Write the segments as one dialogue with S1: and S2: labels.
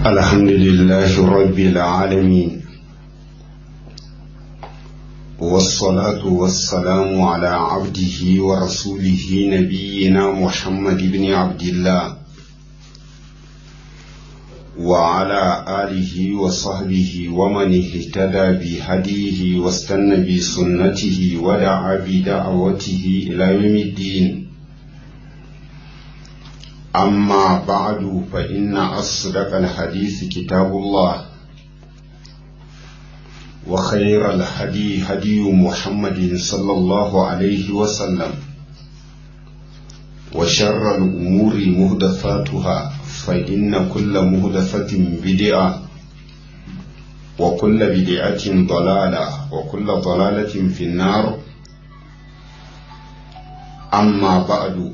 S1: الحمد لله رب العالمين والصلاة والسلام على عبده ورسوله نبينا محمد بن عبد الله وعلى آله وصحبه ومن اهتدى بهديه واستنى بسنته ودعا بدعوته إلى يوم الدين أما بعد فإن أصدق الحديث كتاب الله وخير الهدي هدي محمد صلى الله عليه وسلم وشر الأمور مهدفاتها فإن كل مهدفة بدعة وكل بدعة ضلالة وكل ضلالة في النار أما بعد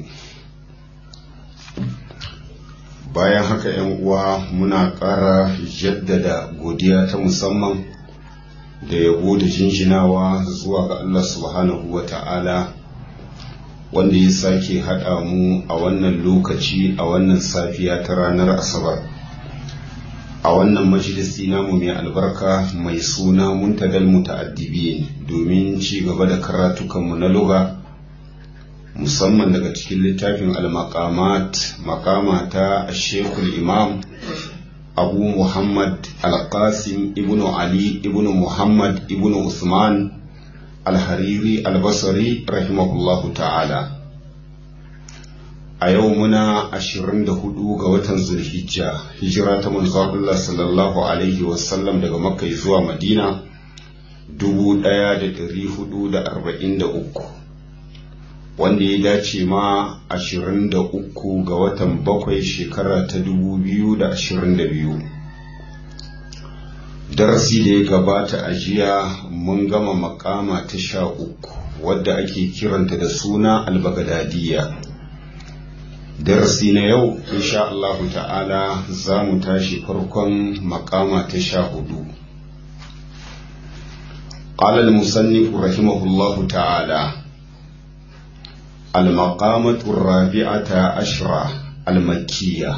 S1: bayan haka yan uwa muna ƙara jaddada godiya ta musamman da yabo da jinjinawa zuwa ga Allah subhanahu wa ta'ala wanda ya sake haɗa mu a wannan lokaci a wannan safiya ta ranar asabar a wannan majalisi namu mai albarka mai suna muntadal muta'addibi domin ci gaba da karatukanmu na lugha musamman daga cikin littafin al-maqamat maqama ta shekul imam abu muhammad al-qasim ibnu ali ibnu muhammad ibnu usman al-hariri al-basri rahimahullahu ta'ala a yau muna 24 ga watan zulhijja hijira ta manzo Allah sallallahu alaihi wasallam daga makka zuwa madina 1443 wanda ya dace ma 23 ga watan bakwai shekara ta 2022 darasi da ya gabata a jiya mun gama makama ta sha uku wadda ake kiranta da suna albagadadiya darasi na yau insha Allah ta'ala za mu tashi farkon makama ta sha hudu قال المصنف رحمه الله تعالى المقامة الرابعة عشرة المكية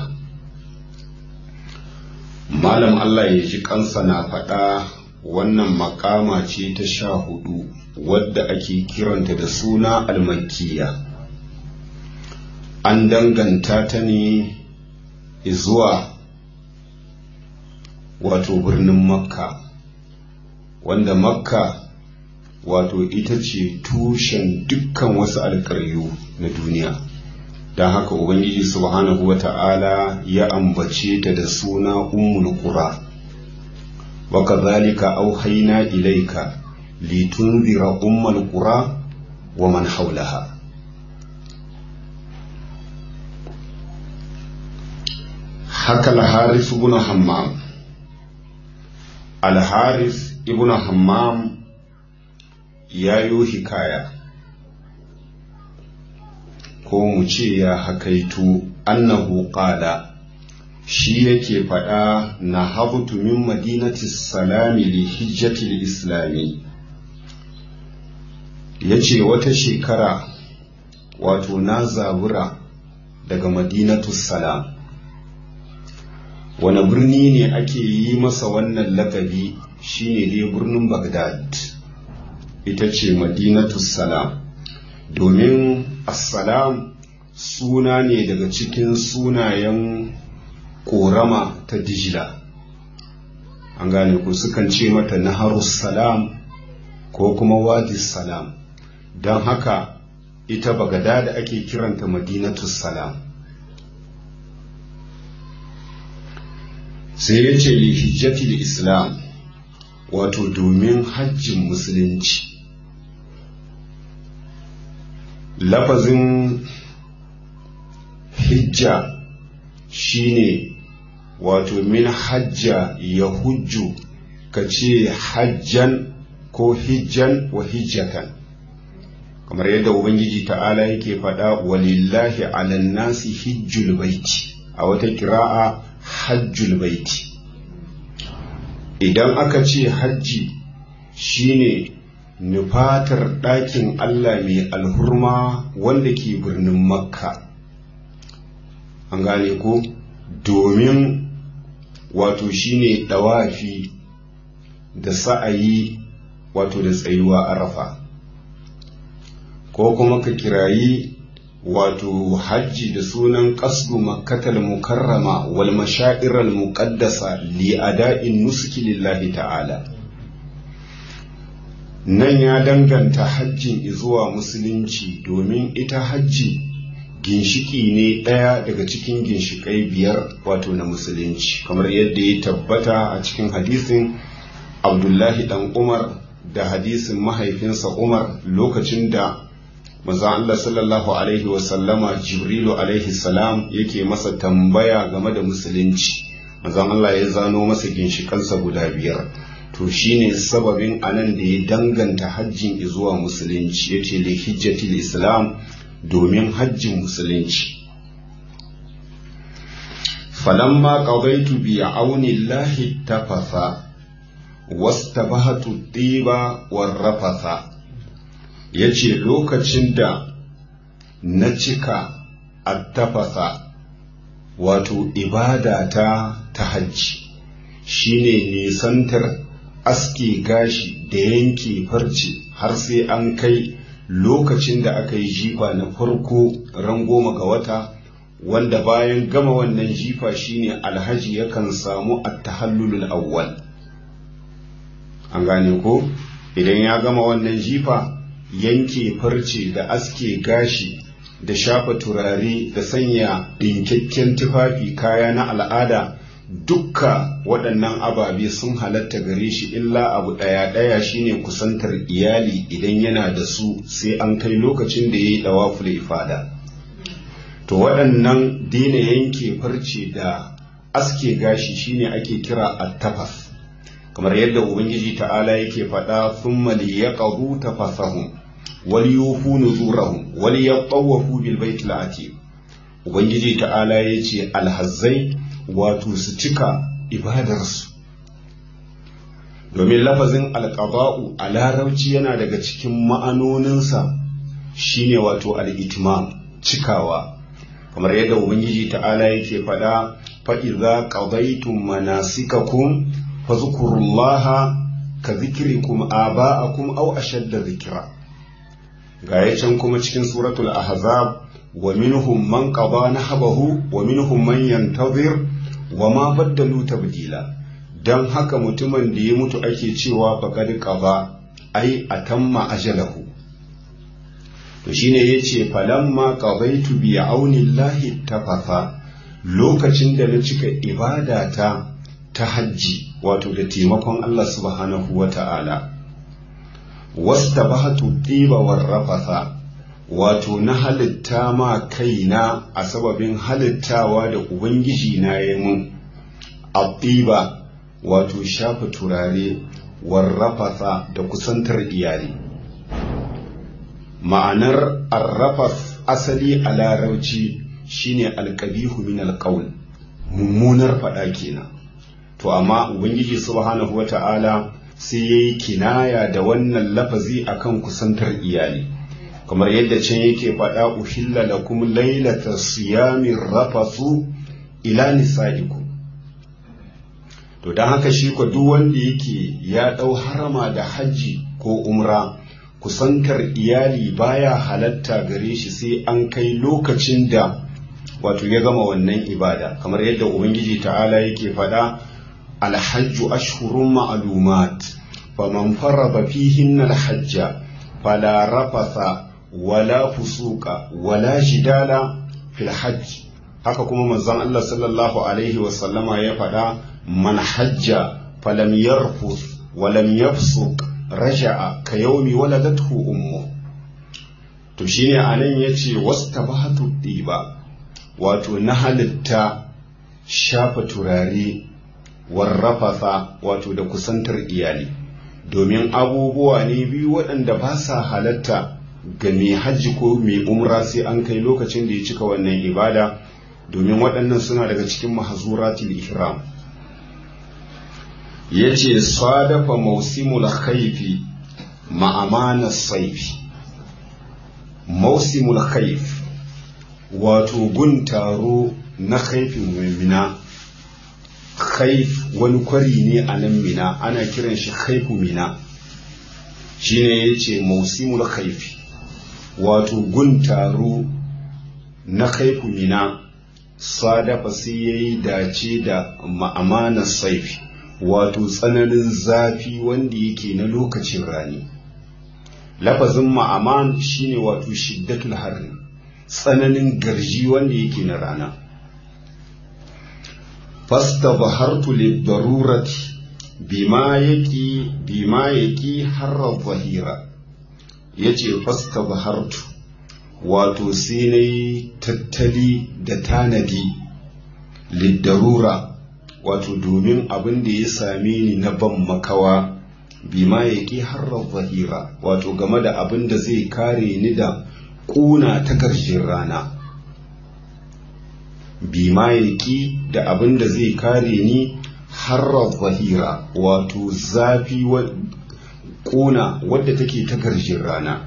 S1: malam Allah ya ji kansa na faɗa wannan makama ce ta sha hudu wadda ake kiranta da suna almakiya an danganta ta ne zuwa wato birnin makka wanda makka wato ita ce tushen dukkan wasu alƙaryu na duniya don haka ubangiji subhanahu wa ta'ala ya ambace ta da suna ummul qura wa kadhalika auhayna ilayka litunzira ummul qura wa man hawlaha haka al-harith ibn hammam al-harith ibn hammam ya yi hikaya ko mu ce ya hakaitu annahu qala shi yake faɗa na habutu min madinati salami li hijjati islami ya ce wata shekara wato na zabura daga madinatu salam wani birni ne ake yi masa wannan lakabi shine dai birnin bagdad ita ce madinatu salam domin assalam suna ne daga cikin sunayen korama ta dijila an gane ku sukan ce mata naharus salam ko kuma wadi salam don haka ita bagada da ake kiranta madinatu salam sai ya ce hijjatil islam wato domin hajjin musulunci lafazin hijja shine wato min hajja ya hujju ka ce hajjan ko hijjan wa hijjatan kamar yadda ubangiji ta'ala yake faɗa walillahi alan nasi hijjul baiti a wata kira'a hajjul baiti idan aka ce hajji shine nufatar ɗakin Allah mai alhurma wanda ke birnin makka an gane ko domin wato shine dawafi da sa'ayi wato da tsayuwa arafa ko kuma ka kirayi wato hajji da sunan qasdu makkatal mukarrama wal mashairal muqaddasa li ada'in nusuki lillahi ta'ala nan ya danganta hajjin zuwa musulunci domin ita hajji ginshiki ne ɗaya daga cikin ginshikai biyar wato na musulunci kamar yadda ya tabbata a cikin hadisin abdullahi dan umar da hadisin mahaifinsa umar lokacin da maza Allah sallallahu alaihi wasallama jibrilu alaihi salam yake masa tambaya game da musulunci mazan Allah ya zano masa ginshikansa guda biyar to shine sababin anan da ya danganta hajjin zuwa musulunci yace li hijjatil islam domin hajjin musulunci falamma qadaitu bi auni llahi tafafa wastabahatu tiba warrafasa yace lokacin da na cika attafasa wato ibada ta ta hajji shine nisantar aske gashi da yanke farce har sai an kai lokacin da aka yi jifa na farko ran goma ga wata wanda bayan gama wannan jifa shine alhaji yakan samu attahallulul awwal an gane ko idan ya gama wannan jifa yanke farce da aske gashi da shafa turare da sanya ɗinkakken tufafi kaya na al'ada dukka waɗannan ababe sun halatta gare shi illa abu ɗaya ɗaya shine kusantar iyali idan yana da su sai an kai lokacin da ya yi ɗawaful ifada to waɗannan daina yanke farce da aske gashi shine ake kira attafas kamar yadda ubangiji ta'ala yake faɗa thumma liyaqdu tafasahum wal yufu nuzurahum wal yatawafu bil baitil atiq ubangiji ta'ala yace alhazzai wato su cika ibadarsu domin lafazin alƙaba'u a larabci yana daga cikin ma'anoninsa shine wato al'itimam cikawa kamar yadda ubangiji ta'ala yake faɗa fa'iza ƙabaitun manasikakum fazkurullaha ka zikirikum aba'akum au ashadda zikira ga ya can kuma cikin suratul ahzab wa minhum man qada nahbahu wa minhum man yantazir wa ma baddalu tabdila dan haka mutumin da ya mutu ake cewa faqad qaba ai atamma ajalahu to shine yace falamma qadaitu bi aunillahi tafafa lokacin da na cika ibadata ta hajji wato da taimakon Allah subhanahu wata'ala wastabahatu tiba warrafasa wato na halitta ma kaina a sababin halittawa da ubangiji na ya mun abdiba wato shafa turare warrafasa da kusantar iyali ma'anar arrafas asali a larauci shine alkabihu min alqaul mummunar faɗa kenan to amma ubangiji subhanahu wata'ala sai yayi kinaya da wannan lafazi akan kusantar iyali kamar yadda can yake faɗa uhilla lakum lailata siyamin rafasu ila nisaikum to don haka shi ko duk wanda yake ya ɗau harama da hajji ko umra kusantar iyali baya halatta gare shi sai an kai lokacin da wato ya gama wannan ibada kamar yadda ubangiji ta'ala yake faɗa alhajju ashhurun ma'lumat faman farada fihinna alhajja fala rafasa wala fusuka wala jidala fil hajj haka kuma manzon Allah sallallahu alaihi wa sallama ya faɗa man hajja falam yarfus walam yafsuk raja'a ka yaumi waladathu ummu to shine anan yace wastabahatu diba wato na halitta shafa turare warrafasa wato da kusantar iyali domin abubuwa ne biyu waɗanda ba sa halatta ga mai hajji ko mai umra sai an kai lokacin da ya cika wannan ibada domin waɗannan suna daga cikin mahazuratul ihram ya ce sadafa mausimul khaifi ma'amana saifi mausimul khaif wato gun taro na haifin mummina haif wani kwari ne a nan mina ana kiran shi haifu mina shine ya ce mausimul haifi wato gun taro na haifu mina sadafa sai ya yi dace da ma'amanar saifi wato tsananin zafi wanda yake na lokacin rani lafazin ma'aman shine wato shiddatul harri tsananin garji wanda yake na rana fasta bahartu lidarurati bima yaki bima yaki harra zahira yace fasta bahartu wato sai na yi tattali da tanadi lidarura wato domin abin da ya same ni na ban makawa bima ya ƙi harar zahira wato game da abin da zai kare ni da ƙuna ta ƙarshen rana bima ya ƙi da abin da zai kare ni harar zahira wato zafi ƙuna wadda take ta ƙarshen rana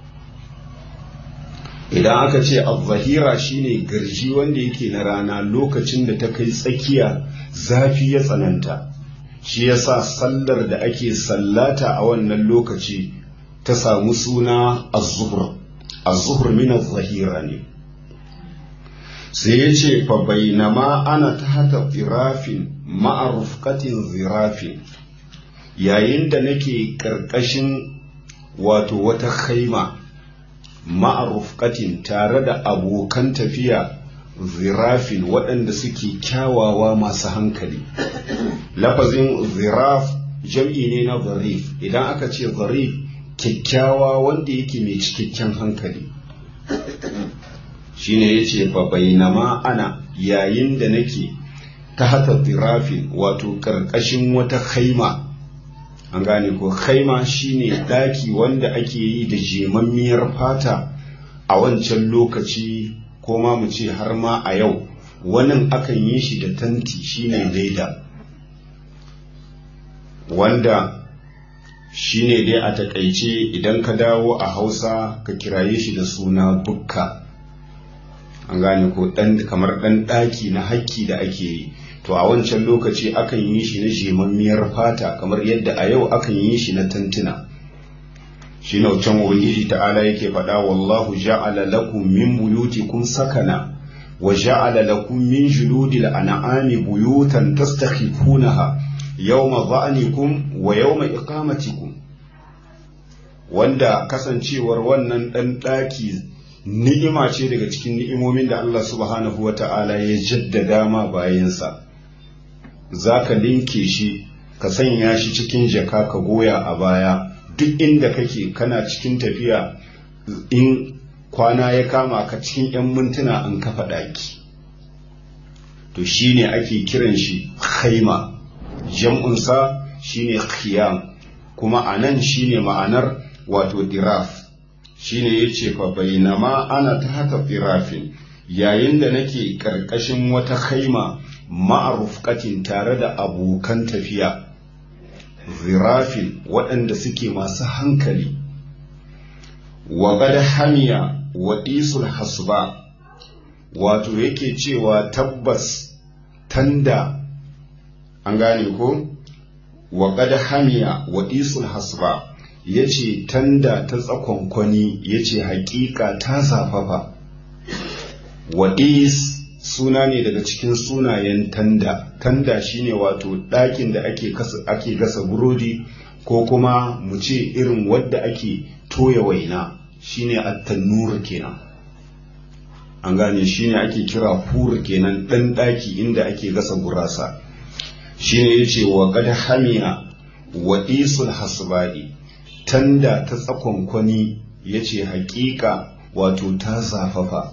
S1: idan aka ce al-zahira shine garji wanda yake na rana lokacin da ta kai tsakiya zafi ya tsananta shi yasa sallar da ake sallata a wannan lokaci ta samu suna az-zuhr az-zuhr min az-zahira ne sai ya ce fa bainama ana tahta zirafin ma'a rufqatin zirafin yayin da nake karkashin wato wata khaima ma'arufkatin tare da abokan tafiya zirafin waɗanda suke kyawawa masu hankali lafazin ziraf jam'i ne na zarif idan aka ce zarif kyakkyawa wanda yake mai cikakken hankali shine ya ce bainama ana yayin da nake ta hata zirafin wato ƙarƙashin wata haima an gane ko khaima shine daki wanda ake yi da jemammiyar fata a wancan lokaci ko ma mu ce har ma a yau wannan akan yi shi da tanti shine laida wanda shine dai a takaice idan ka dawo a hausa ka kiraye shi da suna bukka an gane ko dan kamar dan daki na hakki da ake yi to a wancan lokaci akan yi shi na jemammiyar fata kamar yadda a yau akan yi shi na tantuna shi na can ubangiji ta'ala yake faɗa wallahu ja'ala lakum min buyutikum sakana wa ja'ala lakum min juludil an'ami buyutan tastakhifunaha yawma dha'nikum wa yawma iqamatikum wanda kasancewar wannan dan daki ni'ima ce daga cikin ni'imomin da Allah subhanahu wa ta'ala ya jaddada ma bayansa za ka linke shi ka sanya shi cikin jaka ka goya a baya duk inda kake kana cikin tafiya in kwana ya kama ka cikin 'yan mintuna an kafa ɗaki to shine ake kiran shi haima jam'unsa shine khiyam kuma a nan shine ma'anar wato diraf shine ya ce fa bainama ana ta haka firafin yayin da nake ƙarƙashin wata haima ma'arufkatin tare da abokan tafiya zirafin waɗanda suke masu hankali wa gada hamiya wa isul hasba wato yake cewa tabbas tanda an gane ko wa gada hamiya wa isul hasba ya ce tanda ta tsakonkwani ya ce hakika ta zafafa wa is suna ne daga cikin sunayen tanda tanda shine wato ɗakin da ake ake gasa burodi ko kuma mu ce irin wadda ake toya waina shine at-tannur kenan an gane shine ake kira fur kenan ɗan ɗaki inda ake gasa gurasa shine yace wa qad hamiya wa isul hasba'i tanda ta tsakonkwani yace haƙiƙa wato ta zafafa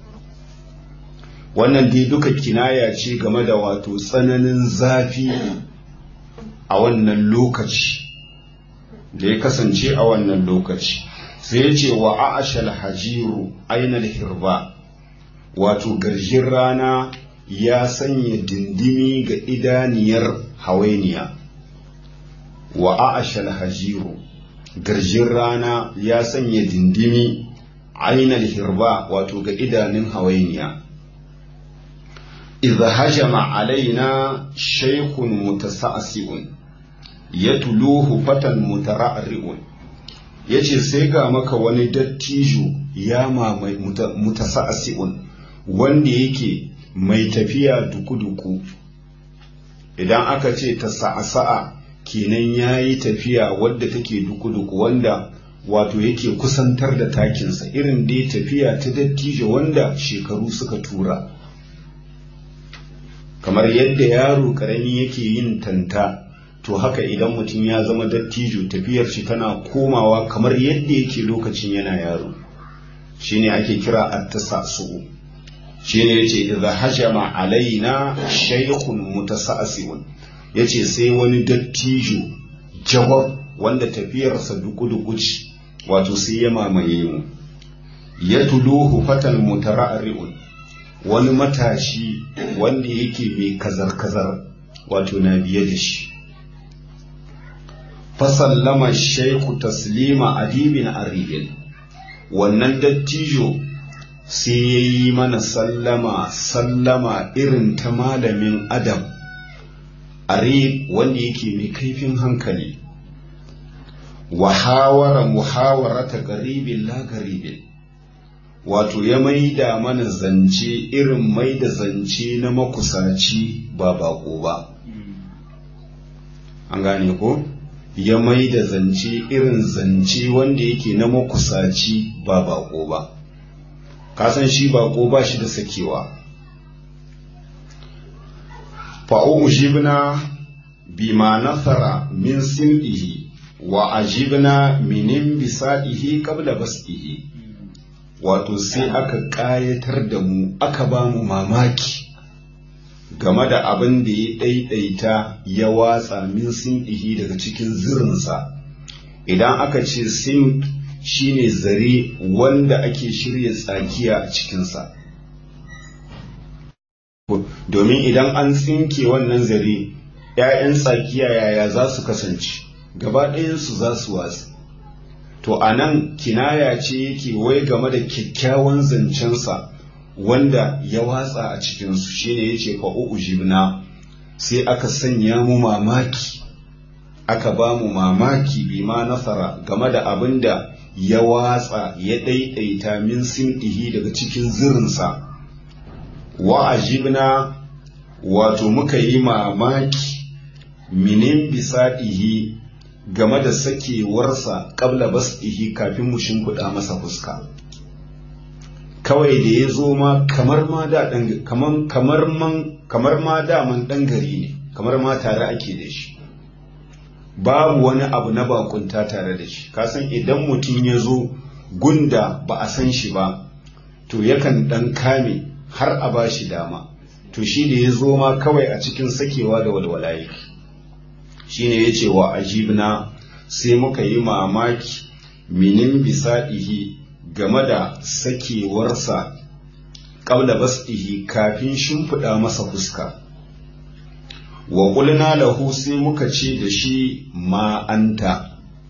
S1: wannan dai duka kinaya ce game da wato tsananin zafi a wannan lokaci da ya kasance a wannan lokaci sai ya ce wa a'ashal hajiru ainal hirba wato garjin rana ya sanya dindimi ga idaniyar hawainiya wa a'ashal hajiru garjin rana ya sanya dindimi ainal hirba wato ga idanun hawainiya idza hajama alaina shaykhun mutasa'siun yatluhu fatan mutara'ri'un yace sai ga maka wani dattijo ya mamai mutasa'siun wanda yake mai tafiya duku-duku idan aka ce ta sa'a kenan ya yi tafiya wadda take duku-duku wanda wato yake kusantar da takinsa irin dai tafiya ta dattijo wanda shekaru suka tura kamar yadda yaro karami yake yin tanta to haka idan mutum ya zama dattijo tafiyar shi tana komawa kamar yadda yake lokacin yana yaro shine ake kira at-tasa'su shine yace idza hajama alaina shaykhun mutasa'siun yace sai wani dattijo jawab wanda tafiyarsa duku-duku ce wato sai ya mamaye mu ya tuluhu fatan mutara'ri'un wani matashi wanda yake mai kazar-kazar wato na biye da shi fasallama shaiku taslima adibin aribin wannan dattijo sai ya yi mana sallama sallama irin ta malamin adam arib wanda yake mai kaifin hankali wahawara muhawarata garibin la garibin wato ya maida mana zance irin maida zance na makusaci ba bako ba an gane ko ya maida zance irin zance wanda yake na makusaci ba bako ba kasan shi bako ba shi da sakewa fa'ujibna bima nasara min sim'ihi wa ajibna minin bisa'ihi qabla bas'ihi wato sai aka ƙayatar da mu aka ba mu mamaki game da abin da ya ɗaiɗaita ya watsa min sim'ihi daga cikin zirinsa idan aka ce sim shine zare wanda ake shirya tsakiya a cikinsa domin idan an tsinke wannan zare ‘ya'yan tsakiya yaya za su kasance gaba ɗayansu za su watsi to a nan kinaya ce yake wai game da kyakkyawan zancensa wanda ya watsa a cikinsu shine ya ce fa'u'u jibna sai aka sanya mu mamaki aka ba mu mamaki bi ma nasara game da abin da ya watsa ya ɗaiɗaita min simɗihi daga cikin zirinsa wa ajibna wato muka yi mamaki minin bisaɗihi game da sakewarsa ƙabla basɗihi kafin mu shimfiɗa masa fuska kawai da ya zo ma kamar ma da kamar kamar man kamar ma da man ɗan gari ne kamar ma tare ake da shi babu wani abu na bakunta tare da shi kasan idan mutum ya zo gunda ba a san shi ba to yakan ɗan kame har a ba shi dama to shi da ya zo ma kawai a cikin sakewa da walwala yake shi ne ya ce wa ajibna sai muka yi mamaki minin bisaɗihi game da sakewarsa ƙabla basɗihi kafin shimfiɗa masa fuska wa ƙulna lahu sai muka ce da shi ma'anta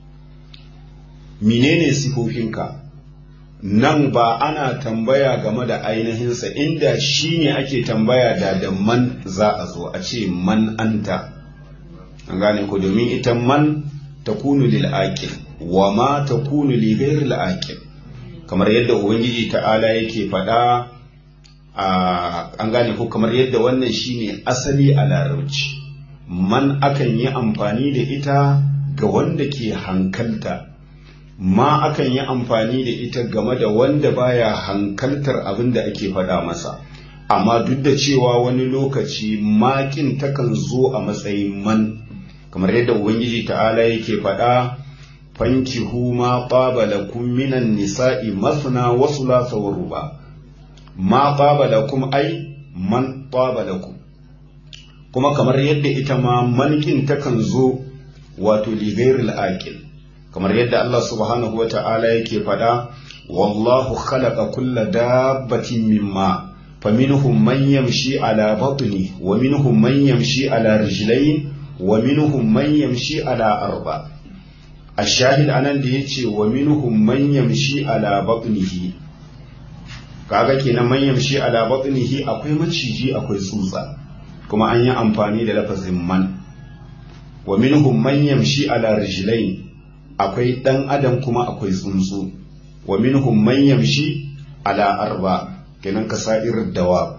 S1: menene sifofinka nan ba ana tambaya game da ainihinsa inda shi ne ake tambaya da da man za a zo a ce man anta an gane ku domin ita man ta kunu lil aqil wa ma ta kunu li ghairil aqil kamar yadda ubangiji ta'ala yake faɗa an gane ku kamar yadda wannan shine asali a larabci man akan yi amfani da ita ga wanda ke hankalta ma akan yi amfani da ita game da wanda baya hankaltar abin da ake faɗa masa amma duk da cewa wani lokaci makin takan zo a matsayin man kamar yadda ubangiji ta'ala yake faɗa fankihu ma qaba lakum minan nisa'i masna wa thulatha wa ruba ma qaba lakum ai man qaba lakum kuma kamar yadda ita ma mankin takan zo wato li ghairil aqil kamar yadda Allah subhanahu wa ta'ala yake faɗa wallahu khalaqa kulla dabbatin mimma faminhum man yamshi ala batni wa minhum man yamshi ala rijlayn wa minhum man yamshi ala arba ashahid anan da yace wa minhum man yamshi ala batnihi kaga kenan man yamshi ala batnihi akwai maciji akwai tsutsa kuma an yi amfani da lafazin man wa minhum man yamshi ala rijlain akwai dan adam kuma akwai tsuntsu wa minhum man yamshi ala arba kenan kasa'ir dawa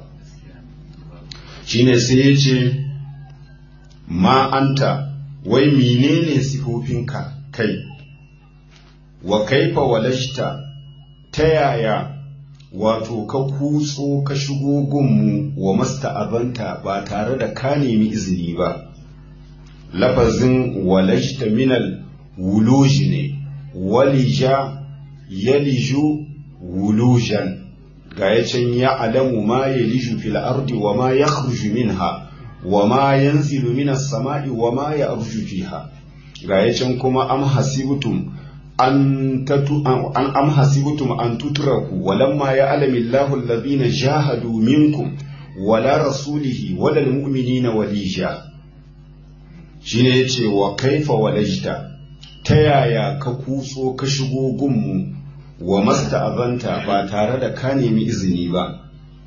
S1: shine sai yace ma anta wai menene sifofinka kai wa kaifa walashta ta yaya wato ka kutso ka shigo gunmu wa masta'abanta ba tare da ka nemi izini ba lafazin walashta minal wuluji ne walija yaliju wulujan ga ya can ya alamu ma yaliju fil ardi wa ma yakhruju minha wa ma yanzilu minas sama'i wa ma ya'ruju fiha ga ya can kuma am hasibtum an tatu an am hasibtum an tutraku walamma ya'lamu Allahu alladhina jahadu minkum wala rasulihi wala almu'minina walija shine yace wa kaifa walajta ta yaya ka kutso ka shigo gunmu wa masta'azanta ba tare da ka nemi izini ba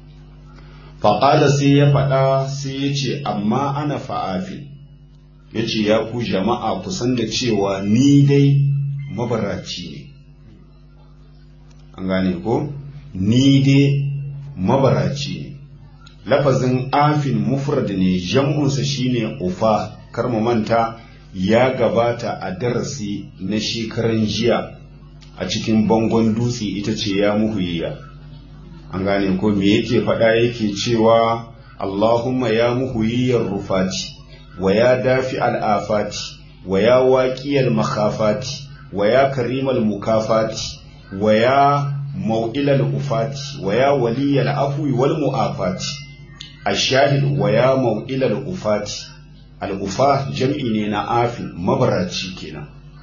S1: faƙala sai ya faɗa sai ya ce amma ana fa'afi ya ce ya ku jama'a kusan da cewa ni dai mabaraci ne an gane ko ni dai mabaraci ne lafazin afin mufrad ne jam'unsa shine ufa kar mu manta ya gabata a darasi na shekaran jiya a cikin bangon dutse ita ce ya muhuyiya an gane ko me yake faɗa yake cewa Allahumma ya muhuyiyar rufati wa ya dafi al'afati wa ya waƙiyar makafati wa ya karimal mukafati wa ya mau'ilal ufati wa ya waliyal afwi wal mu'afati ashahid wa ya mau'ilal ufati al'ufa jam'i ne na afin mabaraci kenan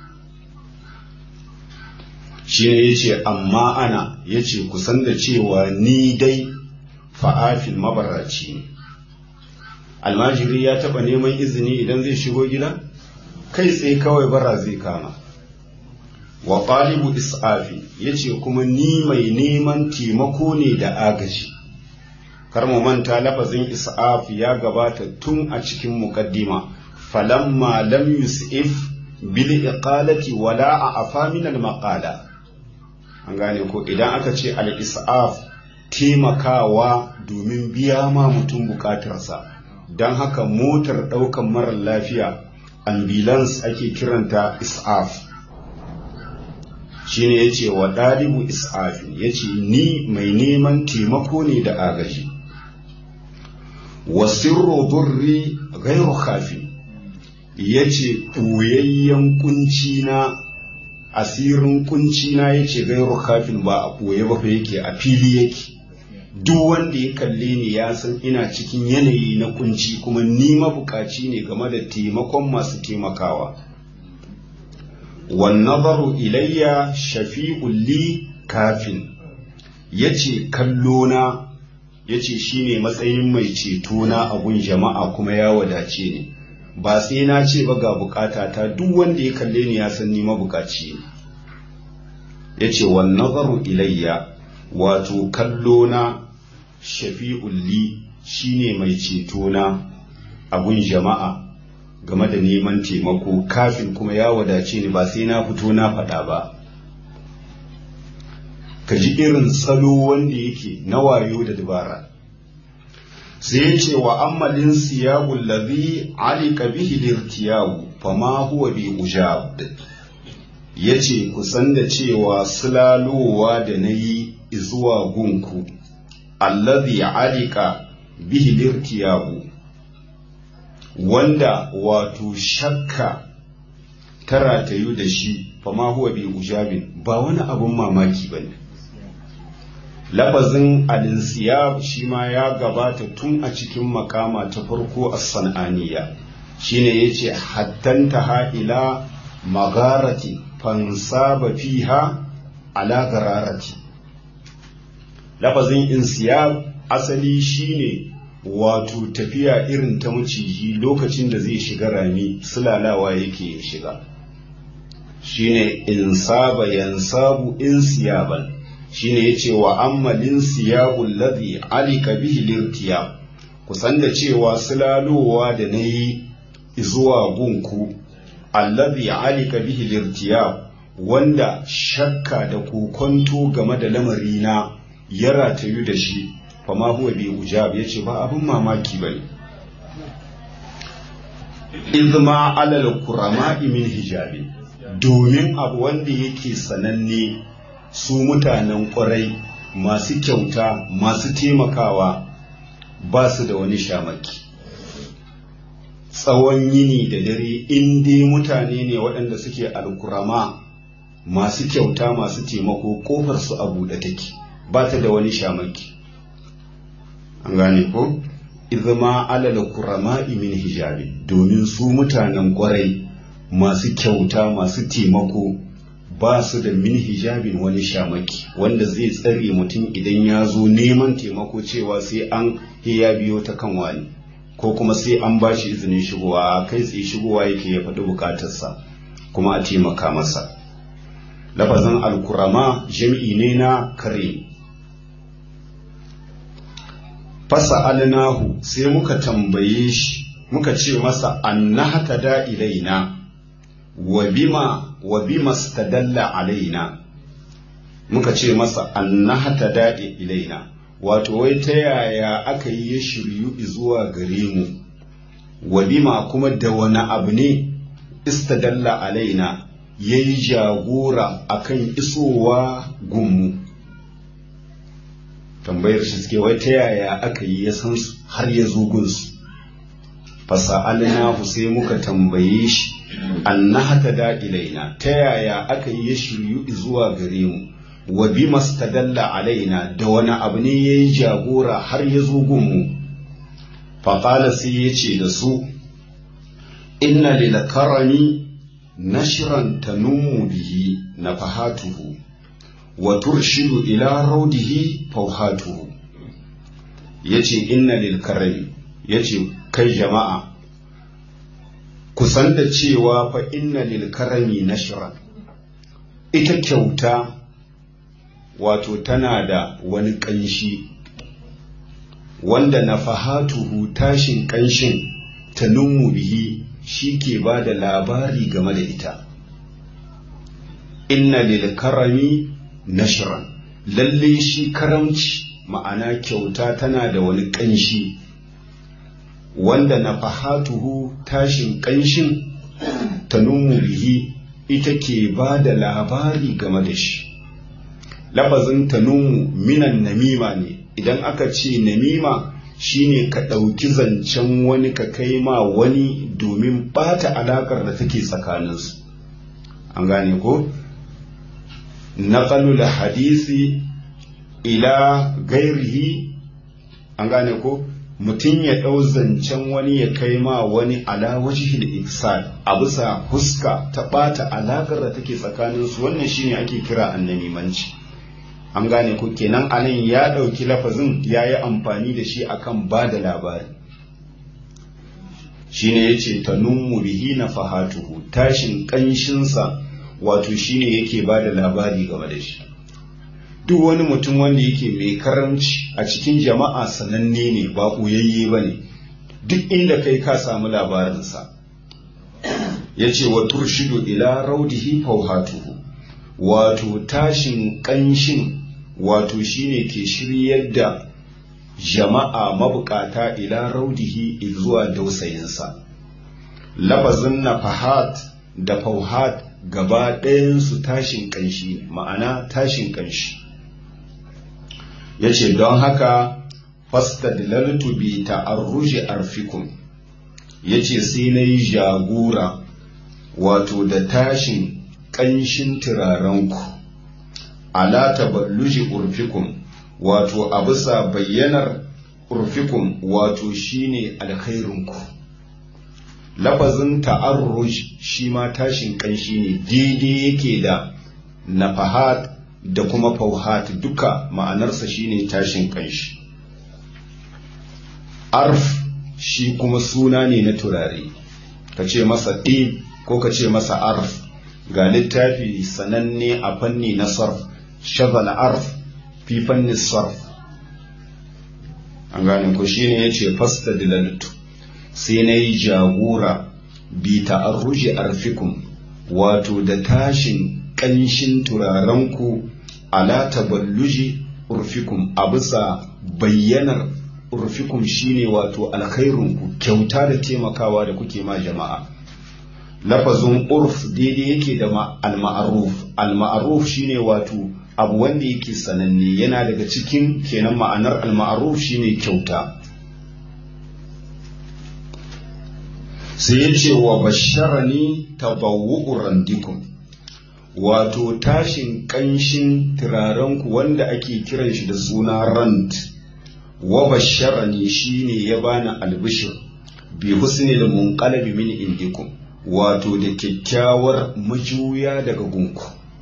S1: shi ne ya ce amma ana ya ce kusan da cewa ni dai fa'afin mabaraci ne almajiri ya taɓa neman izini idan zai shigo gida kai tsaye kawai bara zai kama wa ƙalibu is'afi ya ce kuma ni mai neman taimako ne da agaji kar mu manta lafazin is'af ya gabata tun a cikin muqaddima falamma lam yus'if bil iqalati wala a afa min al maqala an gane ko idan aka ce al is'af taimakawa domin biya ma mutum bukatarsa don haka motar ɗaukan marar lafiya ambulance ake kiranta is'af shine yace wa ɗalibu is'afin yace ni mai neman taimako ne da agaji wa sirru durri ghairu khafi yace ɓoyayyen kunci na asirin kunci na yace gairu khafin ba a ɓoye ba fa yake a fili yake duk wanda ya kalle ni ya san ina cikin yanayi na kunci kuma ni mabukaci ne game da taimakon masu taimakawa wan nazaru ilayya shafi'un li kafin yace kallo na yace shine matsayin mai ceto na abun jama'a kuma ya wadace ni ba sai na ce ba ga bukata ta duk wanda ya kalle ni ya san ni mabukaci ne yace wan nazaru ilayya wato kallo na shafi'un li shine mai ceto na abun jama'a game da neman taimako kafin kuma ya wadace ni ba sai na fito na faɗa ba ka ji irin salo wanda yake na wayo da dabara sai ya ce wa ammalin siyabul ladhi alika bihi lirtiyabu fama huwa bi ujab yace kusan da cewa sulalowa da nayi zuwa gunku alladhi alika bihi lirtiyabu wanda wato shakka ta ratayu da shi fama huwa bi ujabin ba wani abun mamaki bane lafazin alinsiyab shi ma ya gabata tun a cikin makama ta farko a san'aniya shine yace hattanta ha ila magarati fansaba fiha ala gararati lafazin insiyab asali shine wato tafiya irin ta maciji lokacin da zai shiga rami sulalawa yake shiga shine insaba yansabu insiyaban shine yace wa ammalin siyabul ladhi alika bihi lirtiya kusan da cewa sulalowa da nayi zuwa gunku alladhi alika bihi lirtiya wanda shakka da kokonto game da lamarina ya ratayu da shi fama huwa bi ujab yace ba abin mamaki bane izma alal kurama min hijabi domin abu wanda yake sananne su mutanen ƙwarai masu kyauta masu taimakawa ba su da wani shamaki tsawon yini da dare in dai mutane ne waɗanda suke alkurama masu kyauta masu taimako ƙofar su a buɗe take ba ta da wani shamaki an gane ko izma alal kurama min hijabi domin su mutanen ƙwarai masu kyauta masu taimako ba su da min hijabin wani shamaki wanda zai tsare mutum idan ya zo neman taimako cewa sai an ya biyo ta kan wani ko kuma sai an ba shi izinin shigowa kai tsaye shigowa yake ya faɗi bukatarsa kuma a taimaka masa lafazin alkurama jam'i ne na kare fasa alnahu sai muka tambaye shi muka ce masa annahata da ilaina wa bima wa bima stadalla alaina muka ce masa annahata da ilaina wato wai ta yaya aka yi ya shiryu zuwa gare mu wa bima kuma da wani abu ne istadalla alaina ya yi jagora akan isowa gunmu tambayar shi suke wai ta yaya aka yi ya san su har ya zo gunsu fasa'alnahu sai muka tambaye shi annahata da ilaina ta yaya aka yi ya shiryu zuwa gare mu wa bi mastadalla alaina da wani abu ne ya yi jagora har ya zo gunmu faƙala sai ya ce da su inna lil karami nashran tanummu bihi nafahatuhu wa turshidu ila raudihi fawhatuhu yace inna lil karami yace kai jama'a kusan da cewa fa inna lil karami nashran ita kyauta wato tana da wani ƙanshi wanda nafahatuhu tashin ƙanshin ta bihi shi ke ba da labari game da ita inna lil karami nashran lalle shi karamci ma'ana kyauta tana da wani ƙanshi wanda nafahatuhu tashin ƙanshin ta bihi ita ke ba da labari game da shi lafazin tanumu minan namima ne idan aka ce namima shine ka ɗauki zancen wani ka kai ma wani domin ɓata alaƙar da take tsakaninsu an gane ko naƙalul hadisi ila gairihi an gane ko mutum ya ɗau zancen wani ya kai ma wani ala wajihil ihsan a bisa huska ta ɓata alaƙar da take tsakaninsu wannan shine ake kira annamimanci an gane ku kenan anan ya ɗauki lafazin ya yi amfani da shi akan ba da labari shine ya ce ta nummu bihi na fahatuhu tashin ƙanshinsa wato shine yake ba da labari game da shi duk wani mutum wanda yake mai karamci a cikin jama'a sananne ne ba ɓoyayye ba ne duk inda kai ka samu labarinsa ya ce wa turshidu ila raudihi fauhatuhu wato tashin ƙanshin wato shine ke shiryar da jama'a mabukata ila raudihi zuwa dausayinsa lafazin nafahat da fauhat gaba ɗayansu tashin ƙanshi ma'ana tashin ƙanshi ya ce don haka fastadlaltu bi ta'arruji arfikum ya ce sai na yi jagora wato da tashin ƙanshin turarenku ala taballuji urfikum wato a bisa bayyanar urfikum wato shine alkhairinku lafazin ta'arruj shi ma tashin ƙanshi ne daidai yake da nafahat da kuma fauhat duka ma'anarsa shine tashin ƙanshi arf shi kuma suna ne na turare ka ce masa ɗin ko ka ce masa arf ga littafi sananne a fanni na sarf shazal arf fi fannin sarf an gane ku shine yace fasta dilaltu sai na yi jagora bi ta'arruji arfikum wato da tashin ƙanshin turarenku ala taballuji urfikum a bisa bayyanar urfikum shine wato alkhairunku kyauta da taimakawa da kuke ma jama'a lafazin urf daidai yake da al-ma'ruf al-ma'ruf shine wato abu wanda yake sananne yana daga cikin kenan ma'anar al-ma'ruf shine kyauta sai ya ce wa basharani tabawu'u randikum wato tashin kanshin turarenku wanda ake kiran shi da suna rand wa basharani shine ya bani albishir bi husnil munqalabi min indikum wato da kyakkyawar majuya daga gunku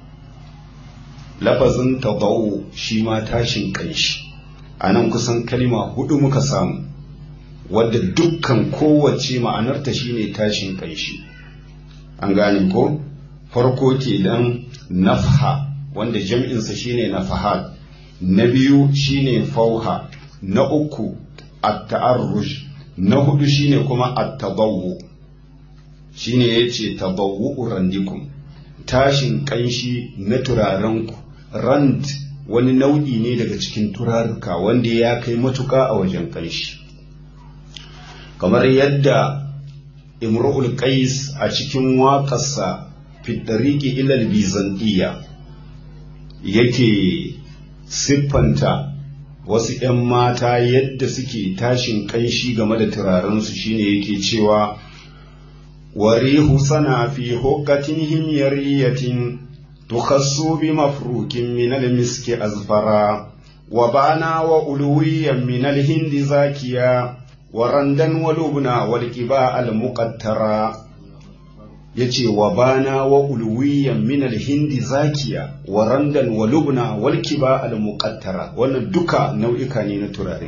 S1: lafazin tabawu shi ma tashin kanshi a nan kusan kalima hudu muka samu wadda dukkan kowace ma'anarta shine tashin kanshi an gane ko farko ke dan nafha wanda jam'insa shine nafahat na biyu shine fauha na uku at-ta'arruj na hudu shine kuma at-tabawwu shine yace tabawwu randikum tashin kanshi na turarenku rand wani nau'i ne daga cikin turaruka wanda ya kai matuka a wajen kanshi kamar yadda imru'ul qais a cikin waƙarsa fitariki ilal bizantiya yake siffanta wasu 'yan mata yadda suke tashin kanshi game da turarensu shine yake cewa warihu sana fi hukatin himyariyatin tukhassu bi mafrukin min al-miski azfara wa bana wa uluwiyan min al-hindi zakiya wa randan wa lubna wal qiba al-muqattara yace wa bana wa ulwiyan min al-hindi zakiya wa randan wa lubna wal kiba al-muqattara wannan duka nau'ika ne na turare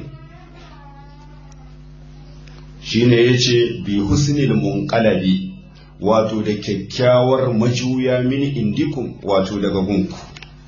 S1: shine yace bi husnil munqalabi wato da kyakkyawar majuya min indikum wato daga gunku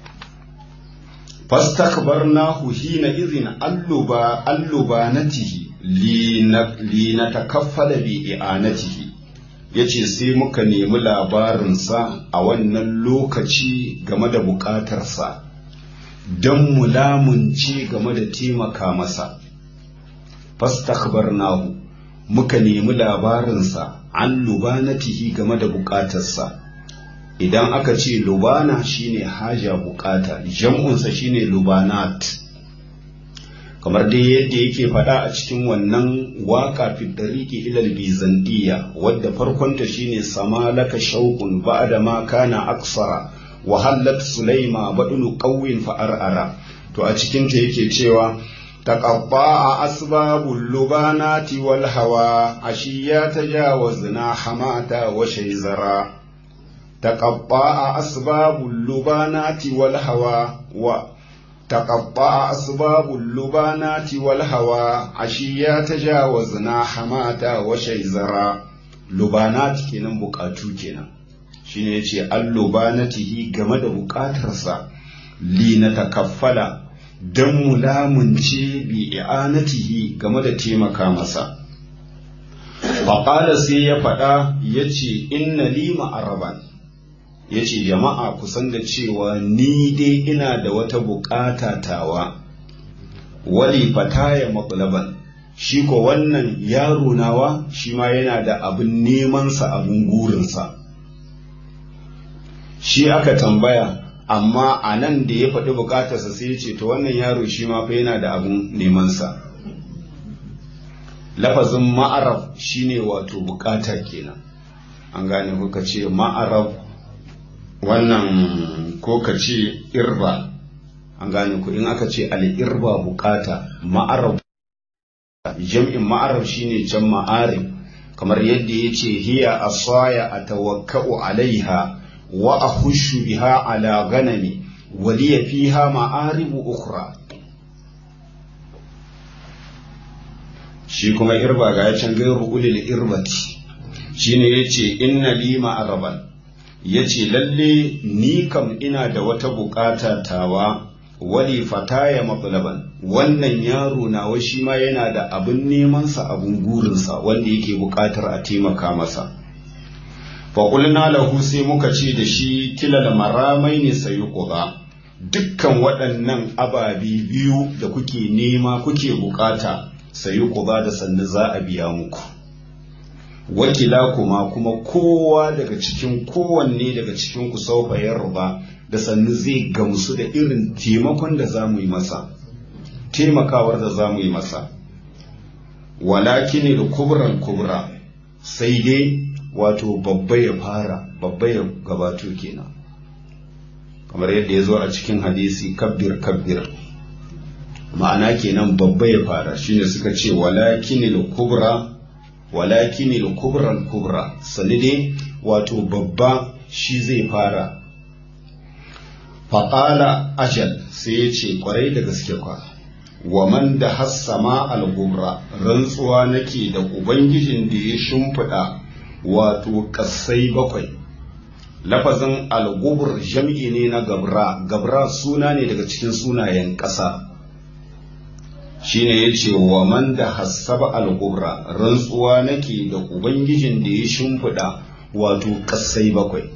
S1: fastakbarnahu hina idhin alluba allubanatihi li natakaffala bi i'anatihi yace sai muka nemi labarinsa a wannan lokaci game da bukatarsa don mu lamunce game da taimaka masa fastakbarnahu muka nemi labarinsa an lubanatihi game da bukatarsa idan aka ce lubana shine haja bukata jam'unsa shine lubanat kamar dai yadda yake faɗa a cikin wannan waka fi dariki ilal bizantiya wadda farkonta shine sama laka shauqun ba'da ma kana aksara wa hallat sulaima badunu qawwin fa ar'ara to a cikin ta yake cewa taqabba asbabul lubanati wal hawa ashiya tajawazna hamata wa shayzara taqabba asbabul lubanati wal hawa wa تقطع أسباب اللبانات والهوى عشيا تجاوزنا حماتا وشيزرا لبانات kenan bukatu kenan shine yace allubanatihi game da bukatarsa li na takaffala dan mulamunci bi i'anatihi game da taimaka masa faqala sai ya faɗa yace inna li ma'araban ya ce jama'a kusan da cewa ni dai ina da wata bukata tawa wali fataya matsalaban shi ko wannan yaro nawa shi ma yana da abin nemansa abin gurinsa shi aka tambaya amma a nan da ya faɗi bukatarsa sai ya ce to wannan yaro shi ma fa yana da abin nemansa lafazin ma'araf shine wato bukata kenan an gane kuka ce ma'araf wannan ko ka ce irba an gane ku in aka ce al'irba bukata ma'arab jam'in ma'arab shine can ma'arib kamar yadda ya ce hiya asaya a tawakka'u alaiha wa a hushu biha ala ganami waliya fiha ma'aribu ukhra shi kuma irba ga ya can gairu ulil irbati shine yace inna li ma'araban ya ce lalle ni kam ina da wata bukata tawa wali fataya matlaban wannan yaro nawa shi ma yana da abin nemansa abin gurinsa wanda yake buƙatar a taimaka masa faƙulna lahu sai muka ce da shi kila da maramai ne sayi ƙuba dukkan waɗannan ababi biyu da kuke nema kuke buƙata sayi ƙuba da sannu za a biya muku wakila kuma kuma kowa daga cikin kowanne daga cikin ku sau yarba da sannu zai gamsu da irin taimakon da za mu yi masa taimakawar da za mu yi masa walakin da kubran kubra sai dai wato babba ya fara babba ya gabato kenan kamar yadda ya zo a cikin hadisi kabbir kabbir ma'ana kenan babba ya fara shine suka ce walakin da kubra walakin da kubran kubra sani dai wato babba shi zai fara faƙala ajal sai ya ce ƙwarai da gaske kwa wa man da hassama al-gubra rantsuwa nake da ubangijin da ya shimfiɗa wato ƙasai bakwai lafazin al-gubr jam'i ne na gabra gabra suna ne daga cikin sunayen ƙasa shine ya ce wa man da hassaba al-gubra rantsuwa nake da ubangijin da ya shimfiɗa wato ƙasai bakwai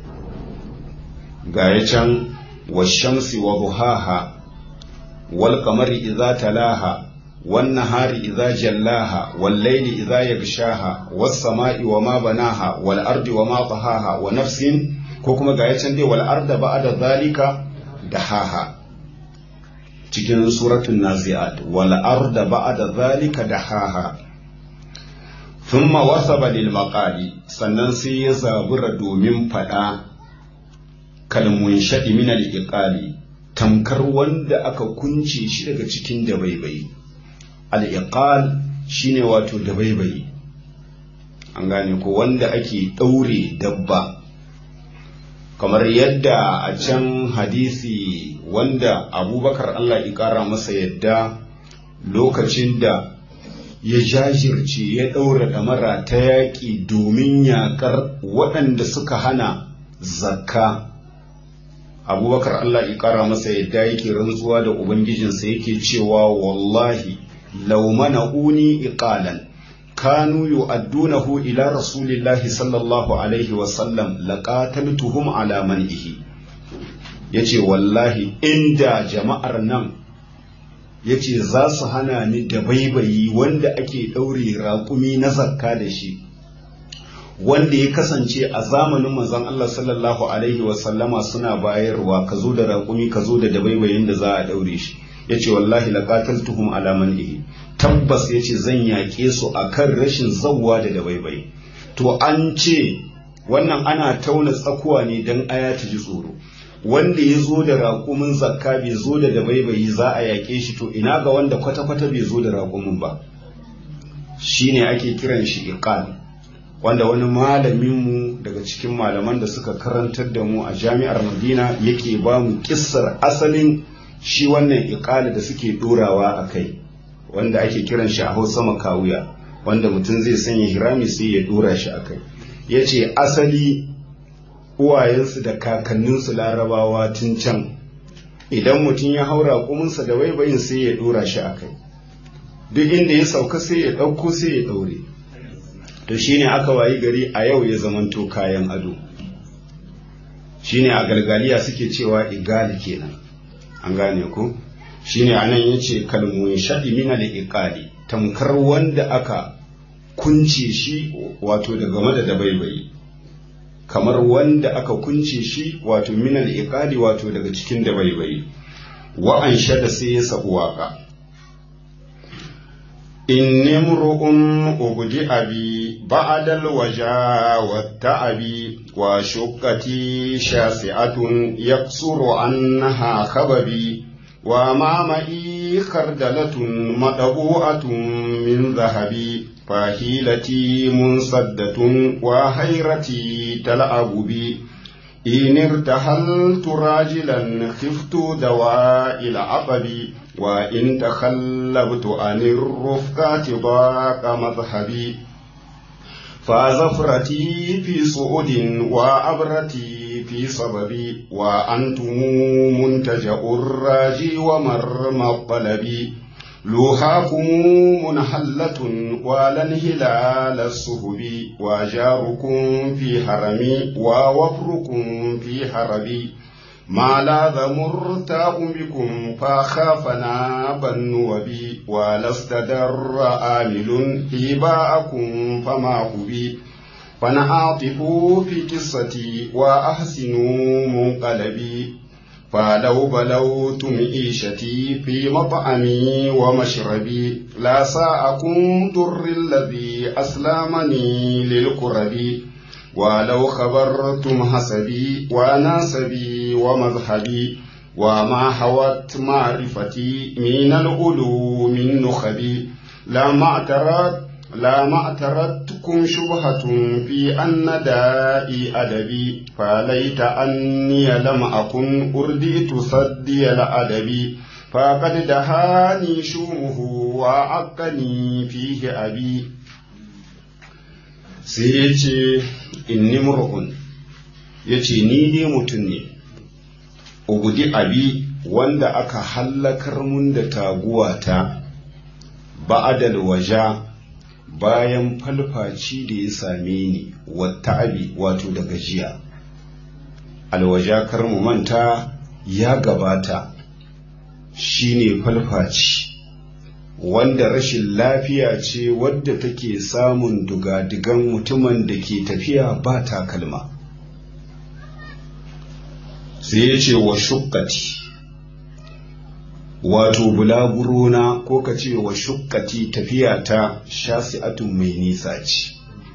S1: ga ya can والشمس وضحاها والقمر إذا تلاها والنهار إذا جلاها والليل إذا يغشاها والسماء وما بناها والأرض وما طهاها ونفس كوكما غايتن دي والأرض بعد ذلك دحاها cikin suratul nazi'at wal arda ba'da zalika dahaha thumma wasaba lil maqali sannan sai ya zabura domin fada kalmun shaɗi min al'iƙali tamkar wanda aka kunce shi daga cikin dabaibayi al'iƙal shi ne wato dabaibayi an gane ko wanda ake ɗaure dabba kamar yadda a can hadisi wanda abubakar Allah ya ƙara masa yadda lokacin da ya jajirce ya ɗaura ɗamara ta yaƙi domin yaƙar waɗanda suka hana zakka abubakar Allah ya kara masa yadda yake rantsuwa da ubangijinsa yake cewa wallahi law mana'uni iqalan kanu yu'addunahu ila rasulillahi sallallahu alaihi wa sallam laqataltuhum ala man'ihi yace wallahi inda jama'ar nan yace za su hana ni da baibayi wanda ake daure raƙumi na zakka da shi wanda ya kasance a zamanin manzon Allah sallallahu alaihi wa sallama suna bayarwa ka zo da raƙumi ka zo da dabaibayin da za a daure shi yace wallahi laqataltuhum ala man'ihi tabbas yace zan yaƙe su akan rashin zawwa da dabaibayi to an ce wannan ana tauna tsakuwa ne dan aya ta ji tsoro wanda ya zo da raƙumin zakka bai zo da dabaibayi za a yaƙe shi to ina ga wanda kwata-kwata bai zo da raƙumin ba shine ake kiran shi iqal wanda wani malaminmu daga cikin malaman da suka karantar da mu a jami'ar madina yake ba mu kissar asalin shi wannan iqali da suke dorawa a kai wanda ake kiran shi a hausa makawuya wanda mutum zai sanya hirami sai ya dora shi a kai ya ce asali uwayensu da kakanninsu larabawa tun can idan mutum ya haura kuminsa da waibayin sai ya dora shi a kai duk inda ya sauka sai ya ɗauko sai ya ɗaure to shine aka wayi gari a yau ya zamanto kayan ado shine a galgaliya suke cewa igali kenan an gane ku shine anan yace kalmun shadi min al iqali tamkar wanda aka kunce shi wato daga game da dabaibayi kamar wanda aka kunce shi wato min al iqali wato daga cikin dabaibayi wa an shada sai ya sabu waka إني امرؤ أبدع بي بعد الوجا والتعب وشقتي شاسعة يقصر عنها خببي وما معي خردلة مطبوعة من ذهبي فهيلتي منصدة وحيرتي تلعب بي إن ارتحلت راجلا خفت دواء العقب وإن تخلبت عن الرفقات ضاق مذهبي فزفرتي في صعود وأبرتي في صبب وأنتم منتجأ الراجي ومرمى الطلب لوحاكم منحلة ولا انهلال السهب وجاركم في حرمي ووفركم في حربي ما لاذ مرتاء بكم فخاف ناب النوبي ولست در آمل هباءكم فما هبي فنعاطف في قصتي وأحسنوا منقلبي فلو بلوتم عيشتي في مطعمي ومشربي لا ساءكم در الذي أسلمني للقرب ولو خبرتم حسبي وناسبي ومذهبي وما حوت معرفتي من العلوم النخبي لا ما اعترت لا ما اعترتكم شبهة في أن دائي أدبي فليت أني لم أكن أرديت صدي الأدب فقد دهاني شومه وعقني فيه أبي sai ya ce inni mur'un ya ce ni dai mutum ne ugudi abi wanda aka hallakar mun da taguwata ba'adal waja bayan falfaci da ya same ni wata abi wato da gajiya alwaja kar mu manta ya gabata shine falfaci wanda rashin lafiya ce wadda take samun dugadigan mutumin da ke tafiya ba takalma sai ya ce wa shukkati wato bulaburona ko ka ce wa shukkati tafiya ta shasi'atun mai nisa ce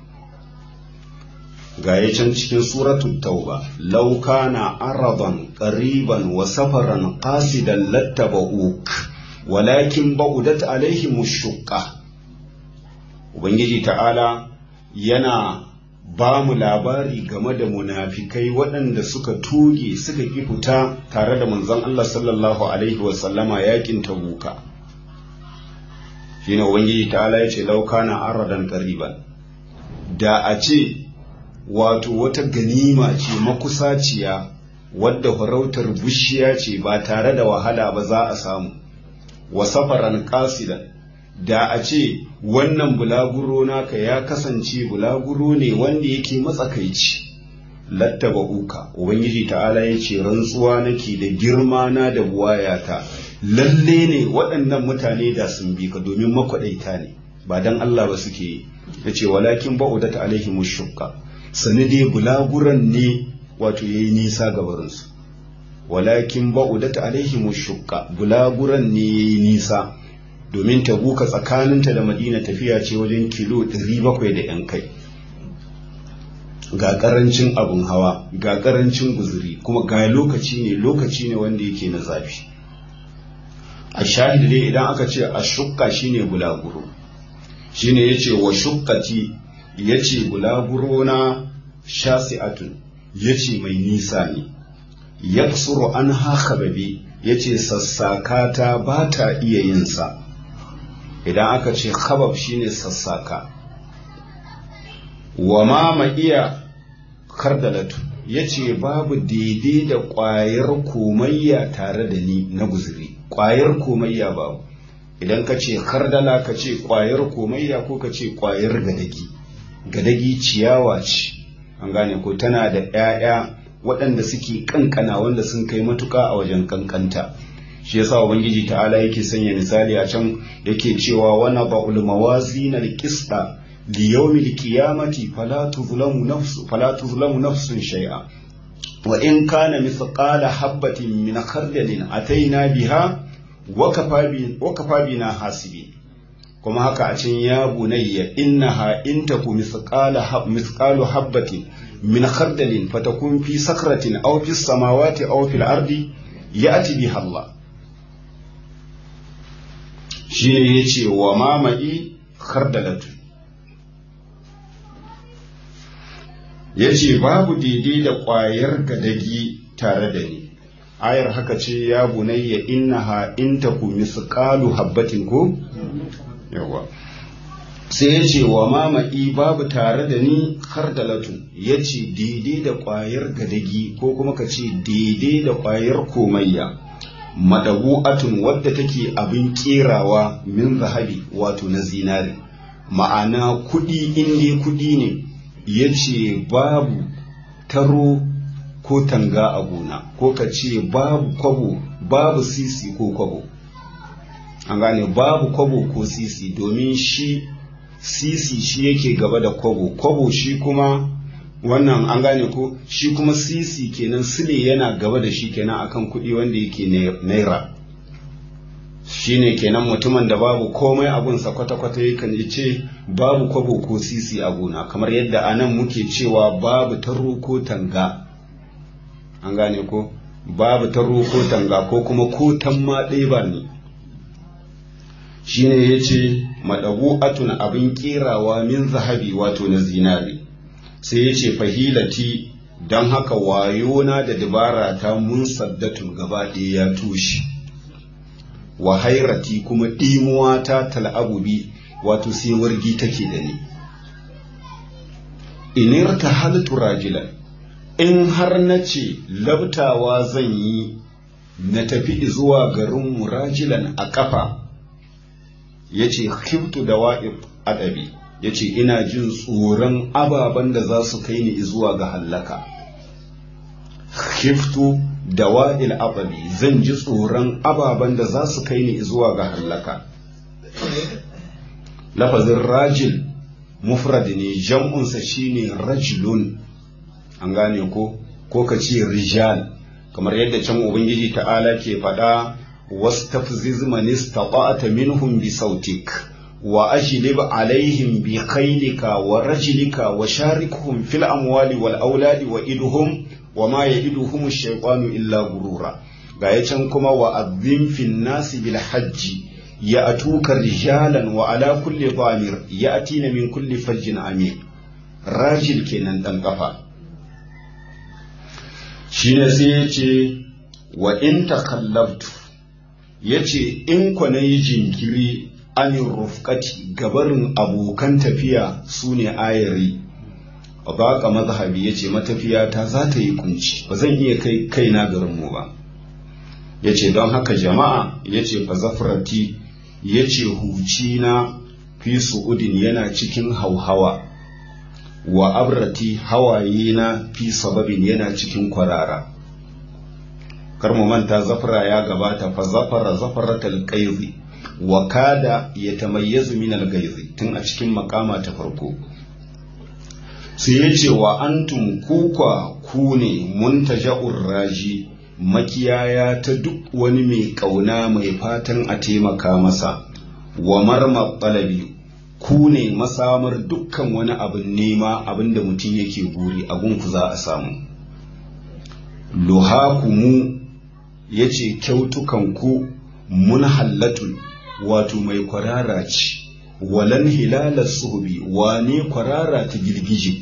S1: ga ya can cikin suratun tauba lauka na araban ƙariban wa safaran ƙasidan lattaba'uk walakin ba'udat alaihim shuqqa ubangiji ta'ala yana ba mu labari game da munafikai waɗanda suka tuge suka ƙi fita tare da manzon Allah sallallahu alaihi wasallama yakin tabuka shine ubangiji ta'ala ya ce laukana aradan qariban da a ce wato wata ganima ce makusaciya wadda farautar bushiya ce ba tare da wahala ba za a samu wa safaran qasidan da a ce wannan bulaguro naka ya kasance bulaguro ne wanda yake matsakaici lattaba uka ubangiji ta'ala ya ce rantsuwa nake da girma na da buwayata lalle ne waɗannan mutane da sun bi ka domin makwaɗaita ne ba dan Allah ba suke yi ya ce walakin ba'udat alaihim shukka sani dai bulaguran ne wato yayi nisa ga barinsu walakin ba'udat alaihim shukka bulaguran ne yayi nisa domin tabuka tsakaninta da madina tafiya ce wajen kilo 700 da yan kai ga karancin abun hawa ga karancin guzuri kuma ga lokaci ne lokaci ne wanda yake na zafi a shahid dai idan aka ce a shukka shine bulaguro shine yace wa shukkati yace bulaguro na shasi'atun yace mai nisa ne yaksuru an hakababi yace sassakata ba ta iya yin sa idan aka ce khabab shine sassaka wa ma iya kardalatu yace babu daidai da ƙwayar komayya tare da ni na guzuri ƙwayar komayya babu idan ka ce kardala ka ce ƙwayar komayya ko ka ce ƙwayar gadagi gadagi ciyawa ce an gane ko tana da 'ya'ya waɗanda suke kankana wanda sun kai matuka a wajen kankanta shi yasa ubangiji ta'ala yake sanya misali a can yake cewa wana ba'ul mawazin al-qista li yawmil qiyamati fala tuzlamu nafsu fala tuzlamu nafsun shay'a wa in kana mithqala habatin min khardalin ataina biha wa kafa bi wa kafa bina hasibi kuma haka a can ya bunayya innaha in taku mithqala mithqalu habatin min khardalin fatakun fi sakratin aw fi samawati aw fil ardi ya'ti biha Allah shi ne ya ce wa mama'i khardalatu ya ce babu daidai da ƙwayar gadagi tare da ni ayar haka ce ya bunayya innaha in taku misqalu habbatin ko yawa sai ya ce wa mama'i babu tare da ni har da latun ya ce daidai da ƙwayar gadagi ko kuma ka ce daidai da ƙwayar komayya madabu'atun wadda take abin kerawa min zahabi wato na zinari ma'ana kuɗi inda kuɗi ne ya ce babu taro ko tanga a gona ko ka ce babu kwabo babu sisi ko kwabo an gane babu kwabo ko sisi domin shi sisi shi yake gaba da kwabo kwabo shi kuma wannan an gane ko shi kuma sisi kenan sile yana gaba da shi kenan akan kuɗi wanda yake naira shine kenan mutumin da babu komai abunsa kwata-kwata yakan ce babu kwabo ko sisi a gona kamar yadda anan muke cewa babu taro ko tanga an gane ko babu taro ko tanga ko kuma ko tamma ɗaya ba ne shine ya ce maɗabu'atun abin ƙerawa min zahabi wato na zinari sai ya ce fahilati don haka wayona da dabara ta mun saddatun gaba ɗaya ya tushe wa hairati kuma ɗimuwa ta tal'abubi wato sai wargi take da ni inir ta halittu rajilan in har na ce labtawa zan yi na tafi zuwa garin murajilan a ƙafa ya ce hiftu da wa'ib adabi ya ce ina jin tsoron ababen da za su kai ni zuwa ga hallaka hiftu da wa'il adabi zan ji tsoron ababen da za su kai ni zuwa ga hallaka lafazin rajil mufrad ne jam'unsa shine rajulun an gane ko ko ka ce rijal kamar yadda can ubangiji ta'ala ke faɗa wastafziz man istata'ta minhum bi sautik wa ajlib alaihim bi khaylika wa rajlika wa sharikuhum fil amwali wal auladi wa idhum wa ma ya'iduhum ash-shaytanu illa gurura ga yacan kuma wa azzim fin nasi bil hajji ya'tuka rijalan wa ala kulli dhamir ya'tina min kulli fajjin amir rajil kenan dan kafa shine sai yace wa in takallabtu yace in ku nayi jinkiri anin rufqati gabarin abokan tafiya sune ayari baka mazhabi yace matafiya ta za ta yi kunci ba zan iya kai kaina garin mu ba yace don haka jama'a yace fa zafrati yace huci na fi su'udin yana cikin hauhawa wa abrati hawaye na fi sababin yana cikin kwarara kar mu manta zafara ya gabata fa zafara zafaratal qaizi wa kada yatamayyazu min al tun a cikin makama ta farko sai ya ce wa antum kukwa ku ne muntaja'ur raji makiyaya ta duk wani mai ƙauna mai fatan a taimaka masa wa marma ɗalabi ku ne masamar dukkan wani abin nema abin da mutum yake buri abin ku za a samu luhakumu ya ce kyautukanku mun hallatun wato mai kwarara ce walan hilalar suhubi wane kwarara ta girgije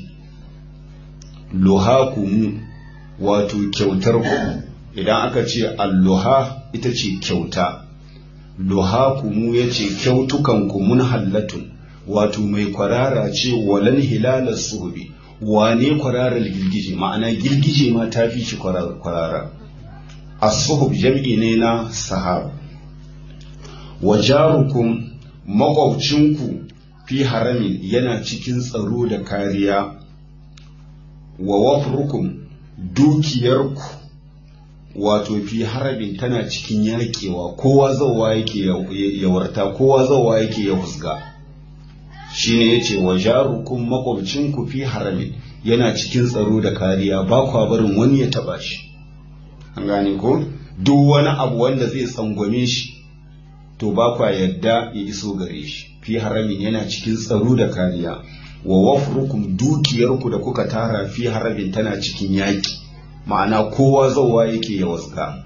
S1: luhakumu wato kyautar ku idan aka ce alluha ita ce kyauta luhakumu ya ce kyautukanku mun hallatun wato mai kwarara ce walan hilalar suhubi wane kwararar girgije ma'ana girgije ma ta fi shi kwarara as-suhub jam'i ne na sahab wa jarukum makwabcinku fi haramin yana cikin tsaro da kariya wa wafrukum dukiyarku wato fi harabin tana cikin yakewa kowa zawa yake ya warta kowa zawa yake ya husga shine yace wa jarukum makwabcinku fi haramin yana cikin tsaro da kariya ba kwa barin wani ya taba shi an gane ko duk wani abu wanda zai tsangwame shi to ba kwa yadda ya iso gare shi fi haramin yana cikin tsaro da kariya wa wafrukum dukiyarku da kuka tara fi harabin tana cikin yaƙi ma'ana kowa zauwa yake ya waska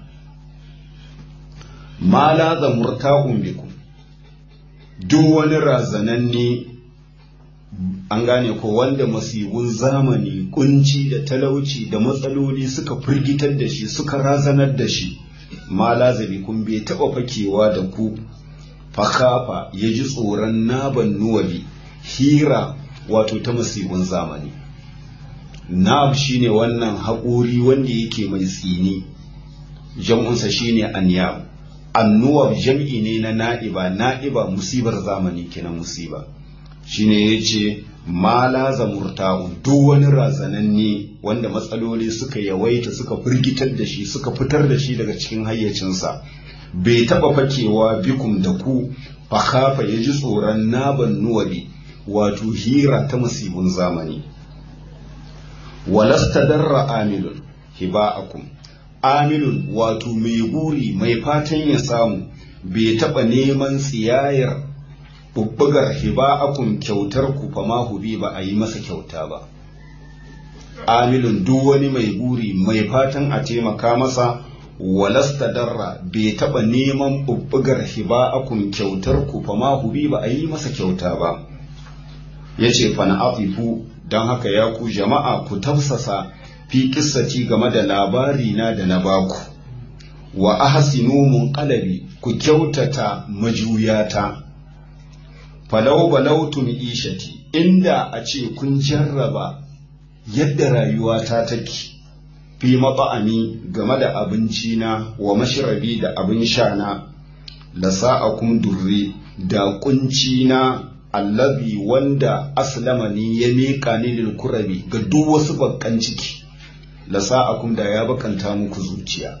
S1: ma la za murta'un bikum duk wani razananne an gane ko wanda masibun zamani kunci da talauci da matsaloli suka firgitar da shi suka razanar da shi ma lazabi kun bai taɓa fakewa da ku fakafa ya ji tsoron naban nuwali hira wato ta musibin zamani nab shine wannan haƙori wanda yake mai tsini jam'unsa shine anyab annuwab jam'i ne na na'iba na'iba musibar zamani kenan musiba shine yace ma laza murta'u duk wani razananne wanda matsaloli suka yawaita suka firgitar da shi suka fitar da shi daga cikin hayyacinsa bai taba fakewa bikum da ku fakhafa ya ji tsoron naban nuwali wato hira ta musibin zamani walasta darra amilun hiba'akum amilun wato mai buri mai fatan ya samu bai taba neman tsiyayar bubbugar hiba'akum kyautar ku fa ma hubi ba a yi masa kyauta ba amilun duk wani mai buri mai fatan a taimaka masa walasta darra bai taba neman bubbugar hiba'akum kyautar ku fa ma hubi ba a yi masa kyauta ba yace fa na afifu don haka ya ku jama'a ku tafsasa fi kissaci game da labari na da na baku wa ahsinu munqalabi ku kyautata majuyata falau balautu ishati inda a ce kun jarraba yadda rayuwata take fi maba'ami game da abinci na wa mashrabi da abin sha na la sa'akum durri da kunci na allazi wanda aslama ni ya miƙa ni lil kurabi ga duk wasu bakkan ciki la sa'akum da ya bakanta muku zuciya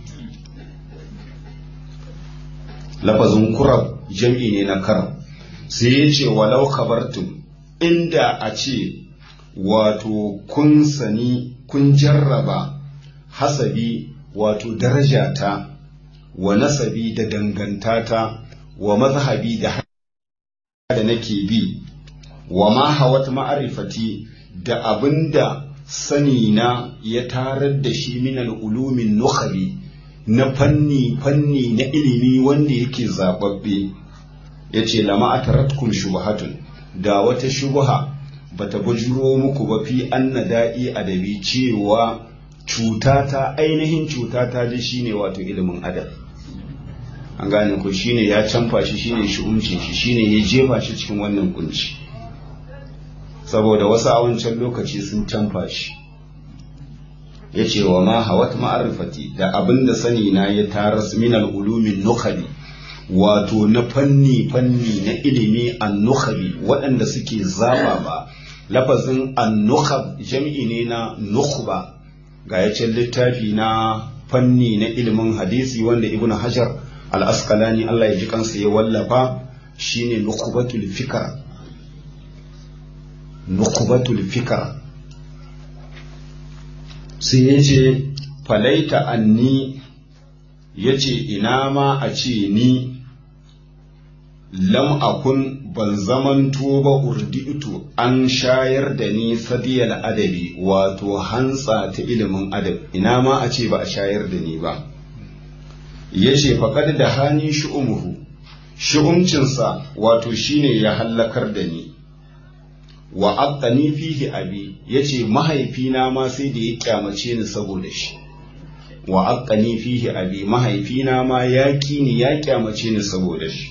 S1: lafazin kurab jam'i ne na karab sai ya ce walau kabartum inda a ce wato kun sani kun jarraba hasabi wato darajata wa nasabi da dangantata wa mazhabi da da nake bi wa ma hawat ma'arifati da abinda sani na ya tarar da shi min al'ulumin nukhabi na fanni fanni na ilimi wanda yake zababbe ya ce lama a taratkum shubahatun da wata shubaha bata bujuro muku ba fi anna da'i adabi cewa cutata ainihin cutata dai shine wato ilimin adab an gane ko shine ya canfa shi shine shi umcin shi shine ya jefa shi cikin wannan kunci saboda wasu a wancan lokaci sun canfa shi ya ce wa ma hawat ma'arifati da abin da sani na ya taras min al-ulumin nukhali wato na fanni fanni na ilimi an-nukhali waɗanda suke zaba ba lafazin an-nukhab jam'i ne na nukhba ga yacin littafi na fanni na ilimin hadisi wanda ibn hajar al-asqalani Allah ya ji kansa ya wallafa shine nukhbatul fikr nukhbatul fikr sai ya ce falaita anni ya ce ina ma a ce ni lam akun ban zamanto ba urdi'tu an shayar da ni sadiyal adabi wato hantsa ta ilimin adab ina ma a ce ba a shayar da ni ba ya ce faƙad da hani shu'umuhu shu'umcinsa wato shine ya hallakar da ni wa aqani fihi abi yace mahaifina ma sai da ya kyamace ni saboda shi wa aqani fihi abi mahaifina ma ya ni ya kyamace ni saboda shi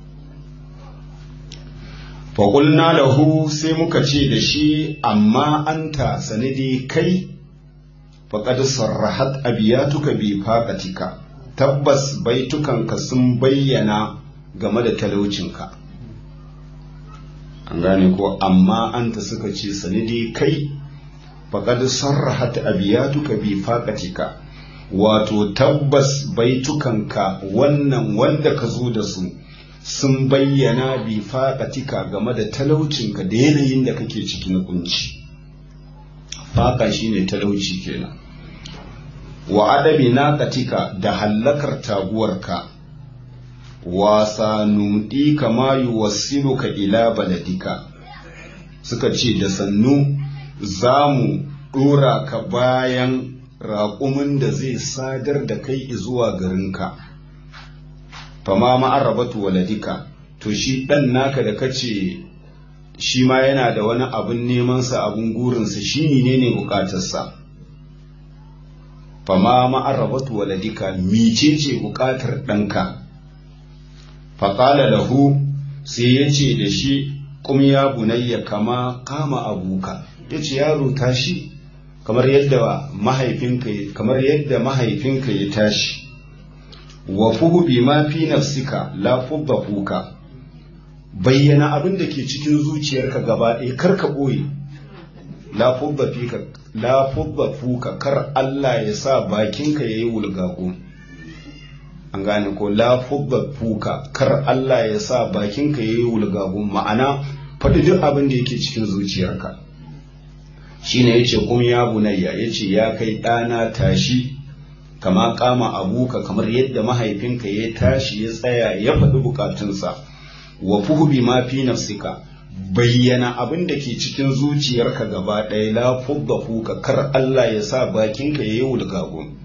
S1: fa qulna lahu sai muka ce da shi amma anta sanidi kai faqad sarrahat abiyatuka bi faqatika tabbas baitukanka sun bayyana game da talaucinka an gane ko amma anta suka ce sanidi kai faqad sarrahat abiyatuka bi faqatika wato tabbas baitukanka wannan wanda ka zo da su sun bayyana bi faqatika game da talaucinka da yanayin da kake ciki na kunci faqa shine talauci kenan wa adabi naqatika da hallakar taguwarka wasa numɗi kama yuwassiluka ila baladika suka ce da sannu za mu ɗora ka bayan raƙumin da zai sadar da kai zuwa garinka fama ma'arrabatu waladika to shi ɗan naka da kace shi ma yana da wani abin nemansa abin gurinsa shi ne ne bukatarsa fama ma'arrabatu waladika micece bukatar ɗanka faƙala lahu sai ya ce da shi kum ya bunayya kama kama abuka yace yaro tashi kamar yadda mahaifinka kamar yadda mahaifinka ya tashi wa fuhu bima fi nafsika la fuka bayyana abin da ke cikin zuciyarka gaba ɗaya kar ka ɓoye la fubba fuka kar Allah ya sa bakinka ya yi wulgago an gane ko la fubba fuka kar Allah ya sa bakinka ya yi wulgago ma'ana faɗi duk abin da yake cikin zuciyarka shine yace kun ya bunayya yace ya kai ɗana tashi kama kama abuka kamar yadda mahaifinka ya tashi ya tsaya ya faɗi bukatunsa wa fuhu ma fi nafsika bayyana abin da ke cikin zuciyarka gaba ɗaya la fudda fuka kar Allah ya sa bakinka ya yi wulgagun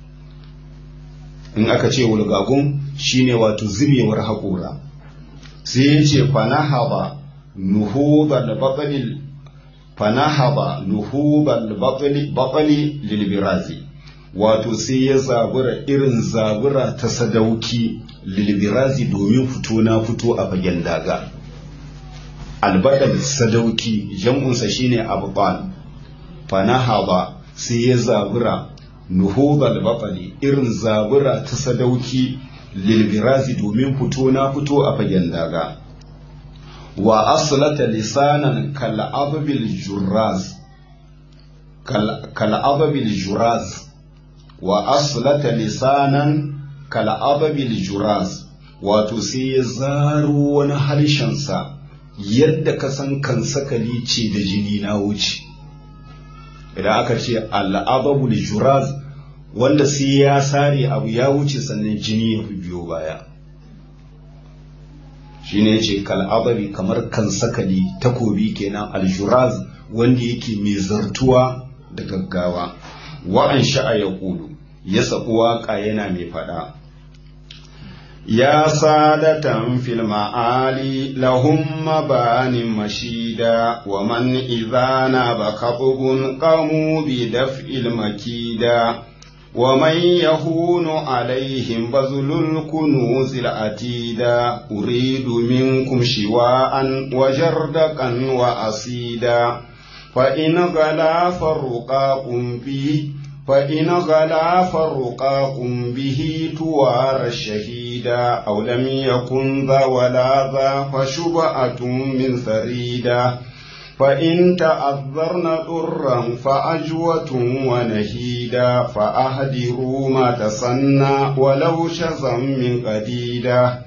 S1: in aka ce wulgagun shine wato zubewar haƙora sai ya ce fanahaba nuhubal baƙalil fanahaba nuhubal baƙali lilbirazi wato sai ya zabura irin zabura ta sadauki lilbirazi domin fito na fito a fagen daga albadal sadauki jam'unsa shine abban fanahaba sai ya zabura nuhubal baƙali irin zabura ta sadauki lilbirazi domin fito na fito a fagen daga wa aslata lisanan kal'ababil juraz kal'ababil juraz wa aslata lisanan kal'ababil juraz wato sai ya zaro wani harshensa yadda ka san kan sakali ce da jini na wuce idan aka ce al'ababul juraz wanda sai ya sare abu ya wuce sannan jini ya fi biyo baya shine yace kal'ababi kamar kan sakali takobi kenan aljuraz wanda yake mai zartuwa da gaggawa wa'an sha'a ya kulu ya saku waƙa yana mai faɗa ya sadatan fil ma'ali lahum mabanin mashida wa man idhana bakabun qamu bi daf'il makida ومن يهون عليهم بذل الكنوز العتيدا أريد منكم شواء وجردقا وأسيدا فإن غلا فرقاكم به فإن غلا فرقاكم به توار الشهيدا أو لم يكن ذا ولا ذا فشبعة من ثريدا فإن تأذرن ضرا فأجوة ونهيدا فأهدروا ما تسنى ولو شزا من قديدا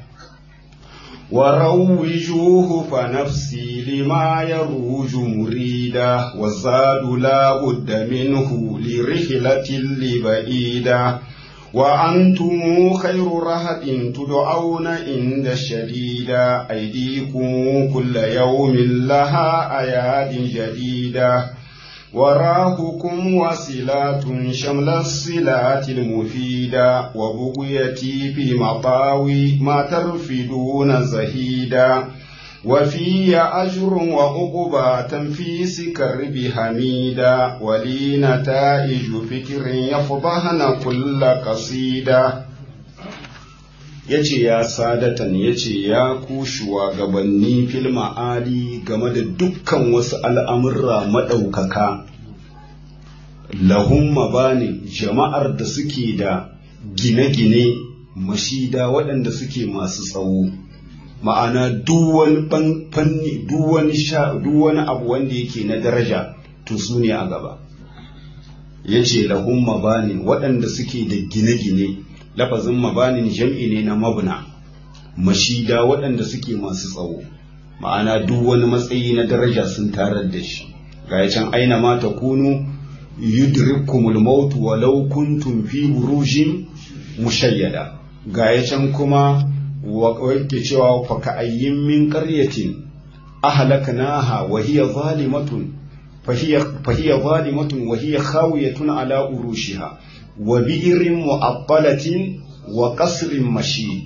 S1: وروجوه فنفسي لما يروج مريدا والزاد لا بد منه لرحلة لبعيدا وأنتم خير رهد تدعون عند الشديدة أيديكم كل يوم لها أياد جديدة وراهكم وصلات شمل الصلات المفيدة وبغيتي في مطاوي ما ترفدون زهيدا وفي أجر وعقبى تنفيس كرب حميدا ولي نتائج فكر يفضحن كل قصيدة yace ya sadatan yace ya ku shugabanni fil ma'ali game da dukkan wasu al'amurra maɗaukaka lahum mabani jama'ar da suke da gine-gine mashida waɗanda suke masu tsawo ma'ana duk wani fanni duk wani sha duk wani abu wanda yake na daraja to su ne a gaba yace lahum mabani waɗanda suke da gine-gine lafazin mabanin jam'i ne na mabna mashida waɗanda suke masu tsawo ma'ana duk wani matsayi na daraja sun tarar da shi ga can aina ma ta kunu yudrikumul maut walau kuntum fi burujin mushayyada ga can kuma wake cewa fa ka ayyin min qaryatin ahlaknaha wa hiya zalimatun فهي ظالمة وهي خاوية على أروشها وبئر معطلة وقصر مشيد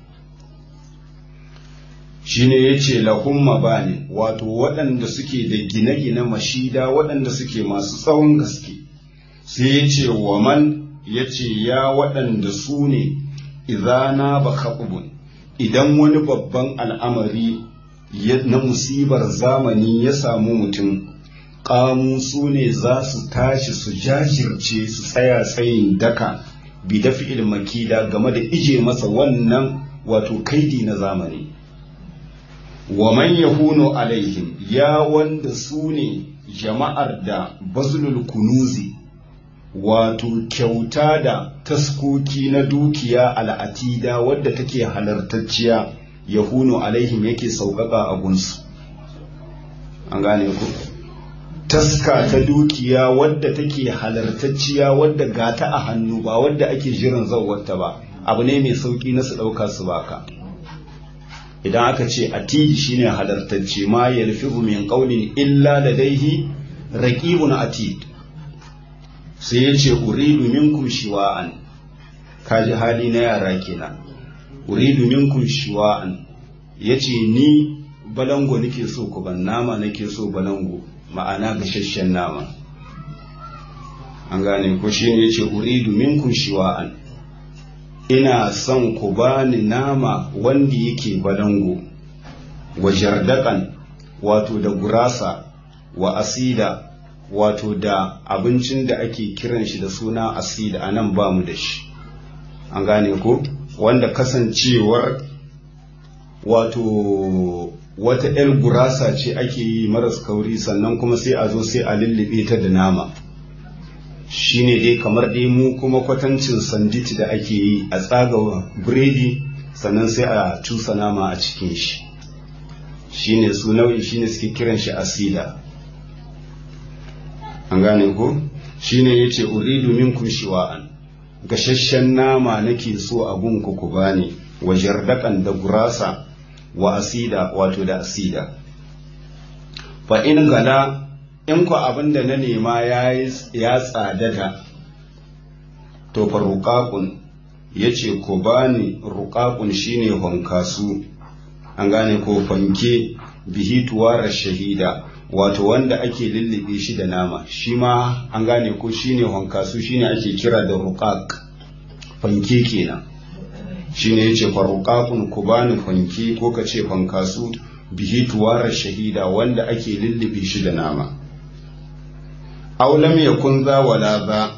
S1: shine ya ce lahum mabani wato waɗanda suke da gine-gine mashida waɗanda suke masu tsawon gaske sai ya ce wa man ya ce ya waɗanda su ne izana ba idan wani babban al'amari na musibar zamani ya samu mutum ƙamu su ne za su tashi su jajirce su tsaya tsayin daka bi dafi ilmakida game da ije masa wannan wato kaidi na zamani wa man yahunu alaihim ya wanda su ne jama'ar da bazlul kunuzi wato kyauta da taskoki na dukiya al'atida wadda take halartacciya yahunu alaihim yake sauƙaƙa a gunsu an gane ku taska ta dukiya wadda take halartacciya wadda gata a hannu ba wadda ake jiran zauwarta ba abu ne mai sauƙi na su ɗauka su baka idan aka ce atidi shine halartacce ma yalfihu min qawlin illa ladaihi raqibun atid sai yace uridu minkum shiwa'an kaji hali na yara kenan uridu minkum shiwa'an yace ni balango nake so ku ban nama nake so balango ma'ana gashashen nama an gane ko shine yace uridu minkum shiwa'an ina son ku bani nama wanda yake balango wa jardakan wato da gurasa wa asida wato da abincin da ake kiran shi da suna asida a nan ba mu da shi an gane ko wanda kasancewar wato wata 'yar gurasa ce ake yi maras kauri sannan kuma sai a zo sai a lullube ta da nama shine dai kamar dai mu kuma kwatancin sandwich da ake yi a tsaga biredi sannan sai a cusa nama a cikin shi shine su nau'i shine suke kiran shi asida an gane ko shine yace uridu minkum shiwa'an gashashen nama nake so a gunku ku bani wa jardakan da gurasa wa asida wato da asida fa in gala in ku abin da na nema ya tsadada to fa ruƙaƙun ya ce ku bani ruƙaƙun shine honkasu an gane ko fanke bihi tuwara shahida wato wanda ake lullube shi da nama shi ma an gane ko shine honkasu shine ake kira da ruƙaƙ fanke kenan shine yace fa ruƙaƙun ku bani fanke ko ka ce fankasu bihi tuwara shahida wanda ake lullube shi da nama aw lam yakun za wala za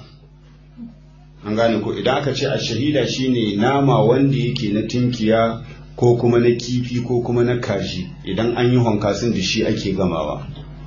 S1: an gane ko idan aka ce a shahida shine nama wanda yake na tinkiya ko kuma na kifi ko kuma na kaji idan an yi honkasin da shi ake gamawa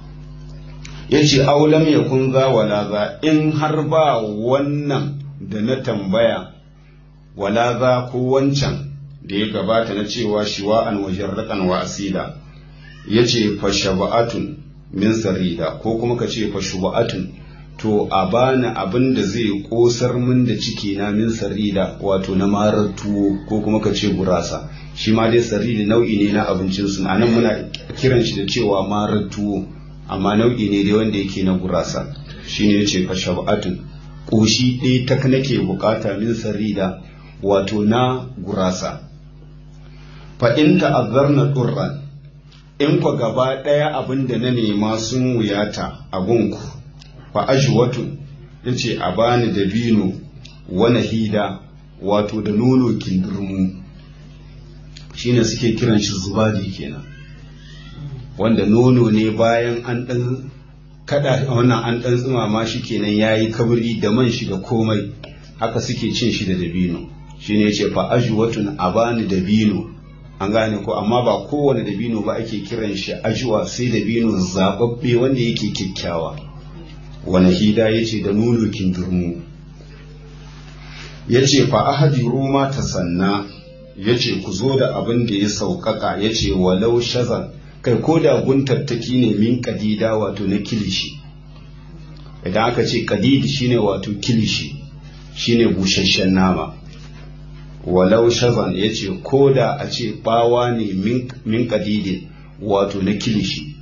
S1: ya ce aw lam yakun za wala za in har ba wannan da na tambaya wala za ko wancan da ya gabata na cewa shiwa'an wajen raƙan wa asida ya ce fa shaba'atun min sarida ko kuma ka ce fa shuba'atun to a bani abin da zai kosar min da ciki na min sarida wato na marar tuwo ko kuma ka ce gurasa shi ma dai sarida nau'i ne na abincin su anan muna kiran shi da cewa marar tuwo amma nau'i ne dai wanda yake na gurasa shine yace fa shaba'atun koshi ɗaya tak nake bukata min sarida wato na gurasa fa in ta'azzarna durran in kwa gaba ɗaya abin da na nema sun wuyata a gunku fa ajwatun yace a bani dabino wani hida wato da nono kindurmu shine suke kiran shi zubadi kenan wanda nono ne bayan an dan kada wannan an dan tsumama shi kenan yayi kabri da man shi da komai haka suke cin shi da dabino shine yace fa ajwatun a bani dabino an gane ko amma ba kowane dabino ba ake kiran shi ajuwa sai dabino zababbe wanda yake kyakkyawa wani hida ya ce da nono kindurmu ya ce fa ahadi roma ta sanna ya ce ku zo da abin da ya sauƙaƙa ya ce walau shazan kai ko da guntattaki ne min kadida wato na kilishi idan aka ce kadidi shine wato kilishi shine busasshen nama walau shazan ya ce ko da a ce bawa ne min kadidin wato na kilishi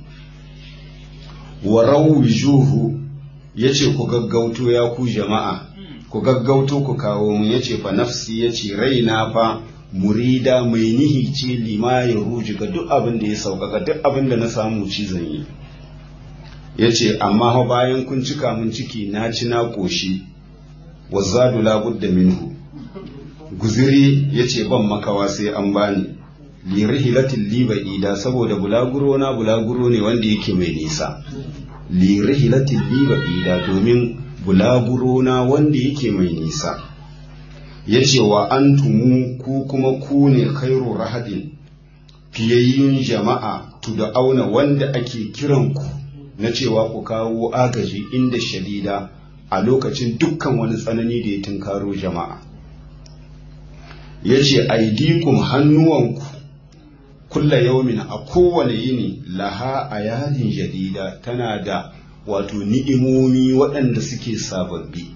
S1: warau juhu ya ce ku gaggauto ya ku jama'a ku gaggauto ku kawo mu ya ce fa nafsi ya ce raina fa murida mai nihi ce lima ya ruji ga duk abin da ya sauƙaƙa duk abin da na samu ci zan yi ya ce amma bayan kun cika mun ciki na ci na ƙoshi wa zadu labudda minhu guziri ya ce ban makawa sai an bani li rihilatin li ba'ida saboda bulaguro na bulaguro ne wanda yake mai nisa li rihilatin li ba'ida domin bulaguro na wanda yake mai nisa yace wa antumu ku kuma ku ne khairu rahadin fiyayyun jama'a auna wanda ake kiran ku na cewa ku kawo agaji inda shadida a lokacin dukkan wani tsanani da ya tunkaro jama'a yace aidikum hannuwanku kulla yaumin a kowane yini laha a yadin jadida tana da wato ni'imomi waɗanda suke sababbi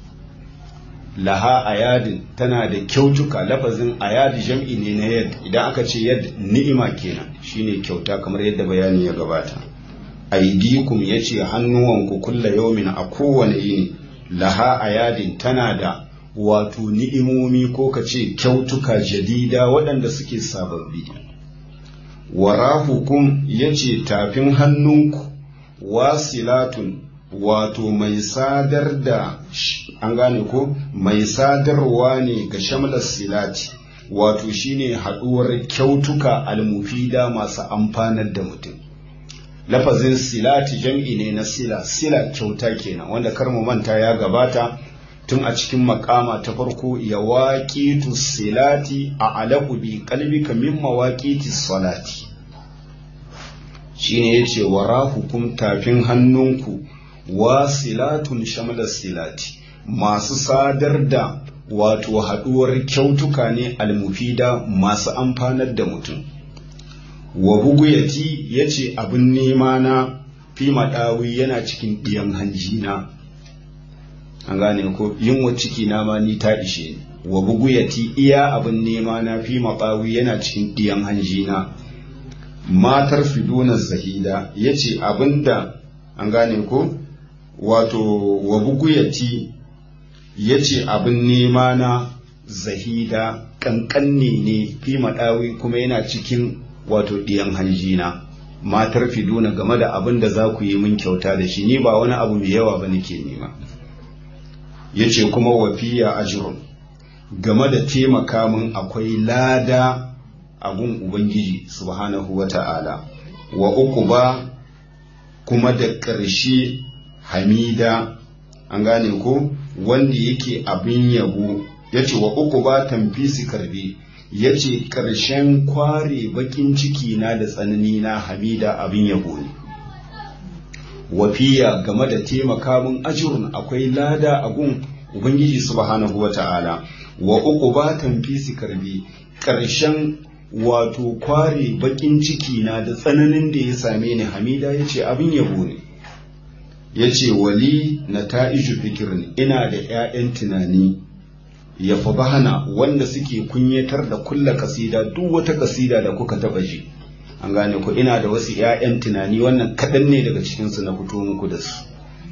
S1: laha a yadin tana da kyautuka lafazin a yadi jam'i ne na yad idan aka ce yad ni'ima kenan shine kyauta kamar yadda bayani ya gabata aidikum ya ce hannuwanku kulla yaumin a kowane yini laha a yadin tana da wato ni'imomi ko ka ce kyautuka jadida waɗanda suke sababbi warahukum ya ce tafin hannunku wasilatun wato mai sadar da an gane ko mai sadarwa ne ga shamlar silati wato shine haɗuwar kyautuka almufida masu amfanar da mutum lafazin silati jam'i ne na sila sila kyauta kenan wanda kar mu manta ya gabata tun a cikin makama ta farko ya waƙitu silati a alaƙu bi kalbika min mawaƙiti salati shine yace wara hukum tafin hannunku wasilatun shamla silati masu sadar da wato haɗuwar kyautuka ne almufida masu amfanar da mutum wa buguyati yace abin nema na fi maɗawi yana cikin ɗiyan hanjina an gane ko yunwa ciki na ma ni ta ishe ni wa buguyati iya abin nema na fi maɓawi yana cikin ɗiyan hanjina matar fiduna zahida ya ce abinda an gane ko wato wa buguyati ya ce abin nema na zahida ƙanƙanne ne fi maɗawi kuma yana cikin wato ɗiyan hanjina matar fiduna game da abin da za ku yi min kyauta da shi ni ba wani abu mai yawa ba nake nema ya ce kuma wafiya ajirun game da taimaka min akwai lada abun ubangiji subhanahu wa ta'ala wa uku ba kuma da ƙarshe hamida an gane ko wanda yake abin yabo ya ce wa uku ba tamfisi karbe ya ce ƙarshen kware bakin ciki na da tsanani na hamida abin yabo ne wafiya game da taimaka min ajirun akwai lada a gun ubangiji subhanahu wa ta'ala wa uku ba tamfisi karbe ƙarshen wato kware bakin ciki na da tsananin da ya same ni hamida ya ce abin yabo ne ya ce wali na ta'iju fikirin ina da 'ya'yan tunani ya fi bahana wanda suke kunyatar da kulla kasida duk wata kasida da kuka taba ji an gane ku ina da wasu 'ya'yan tunani wannan kaɗan ne daga cikinsu na fito muku da su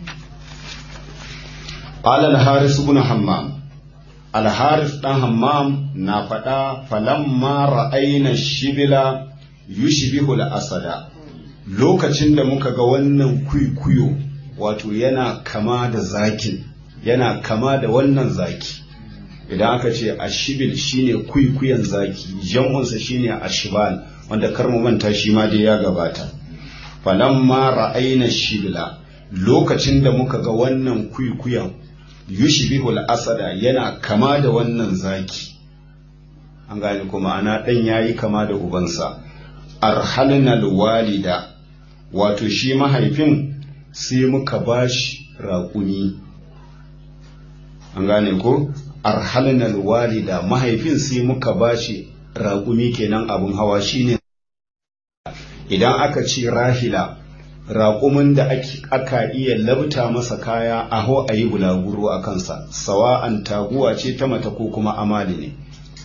S1: alal haris ibn hammam al haris dan hammam na faɗa falamma ra'ayna shibila yushbihu al asada lokacin da muka ga wannan kuikuyo wato yana kama da zakin yana kama da wannan zaki idan aka ce ashibil shine kuikuyan zaki jam'unsa shine ashibal wanda kar mu manta shi ma dai ya gabata falamma ra'ayna shibla lokacin da muka ga wannan kuikuyan yushbihu al-asada yana kama da wannan zaki an gane kuma ana dan yayi kama da ubansa arhalna walida wato shi mahaifin sai muka bashi raƙumi an gane ko arhalna walida mahaifin sai muka bashi raƙumi kenan abun hawa shine idan aka ce rahila raƙumin da aka iya labta masa kaya aho a yi bulaguro a kansa sawa'an taguwa ce ta mata ko kuma amali ne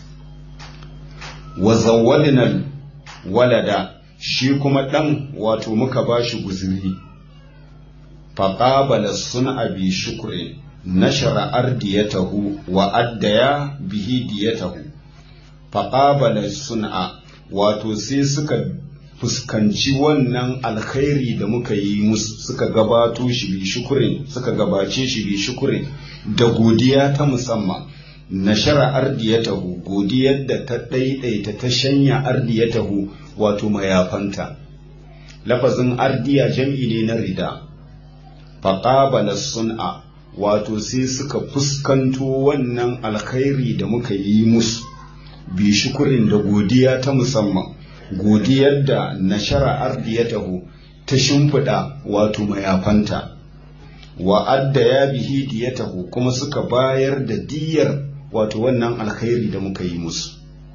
S1: wa zawwadinal walada shi kuma ɗan wato muka ba shi guzuri faƙabala sun abi shukurin nashara ardiyatahu wa addaya bihi diyatahu faƙabala sun'a wato sai suka fuskanci wannan alkhairi da muka yi musu suka gabato shi bi shukurin suka gabace shi bi shukurin da godiya ta musamman nashara ardiyatahu godiyar da ta ɗaiɗaita ta shanya ardiyatahu wato mayafanta lafazin ardiya jam'i ne na rida faƙabala sun'a wato sai suka fuskanto wannan alkhairi da muka yi musu bi shukurin da godiya ta musamman godiyar da nashara ardiyatahu ta shimfiɗa wato mayafanta wa adda ya bihi diyatahu kuma suka bayar da diyar wato wannan alkhairi da muka yi musu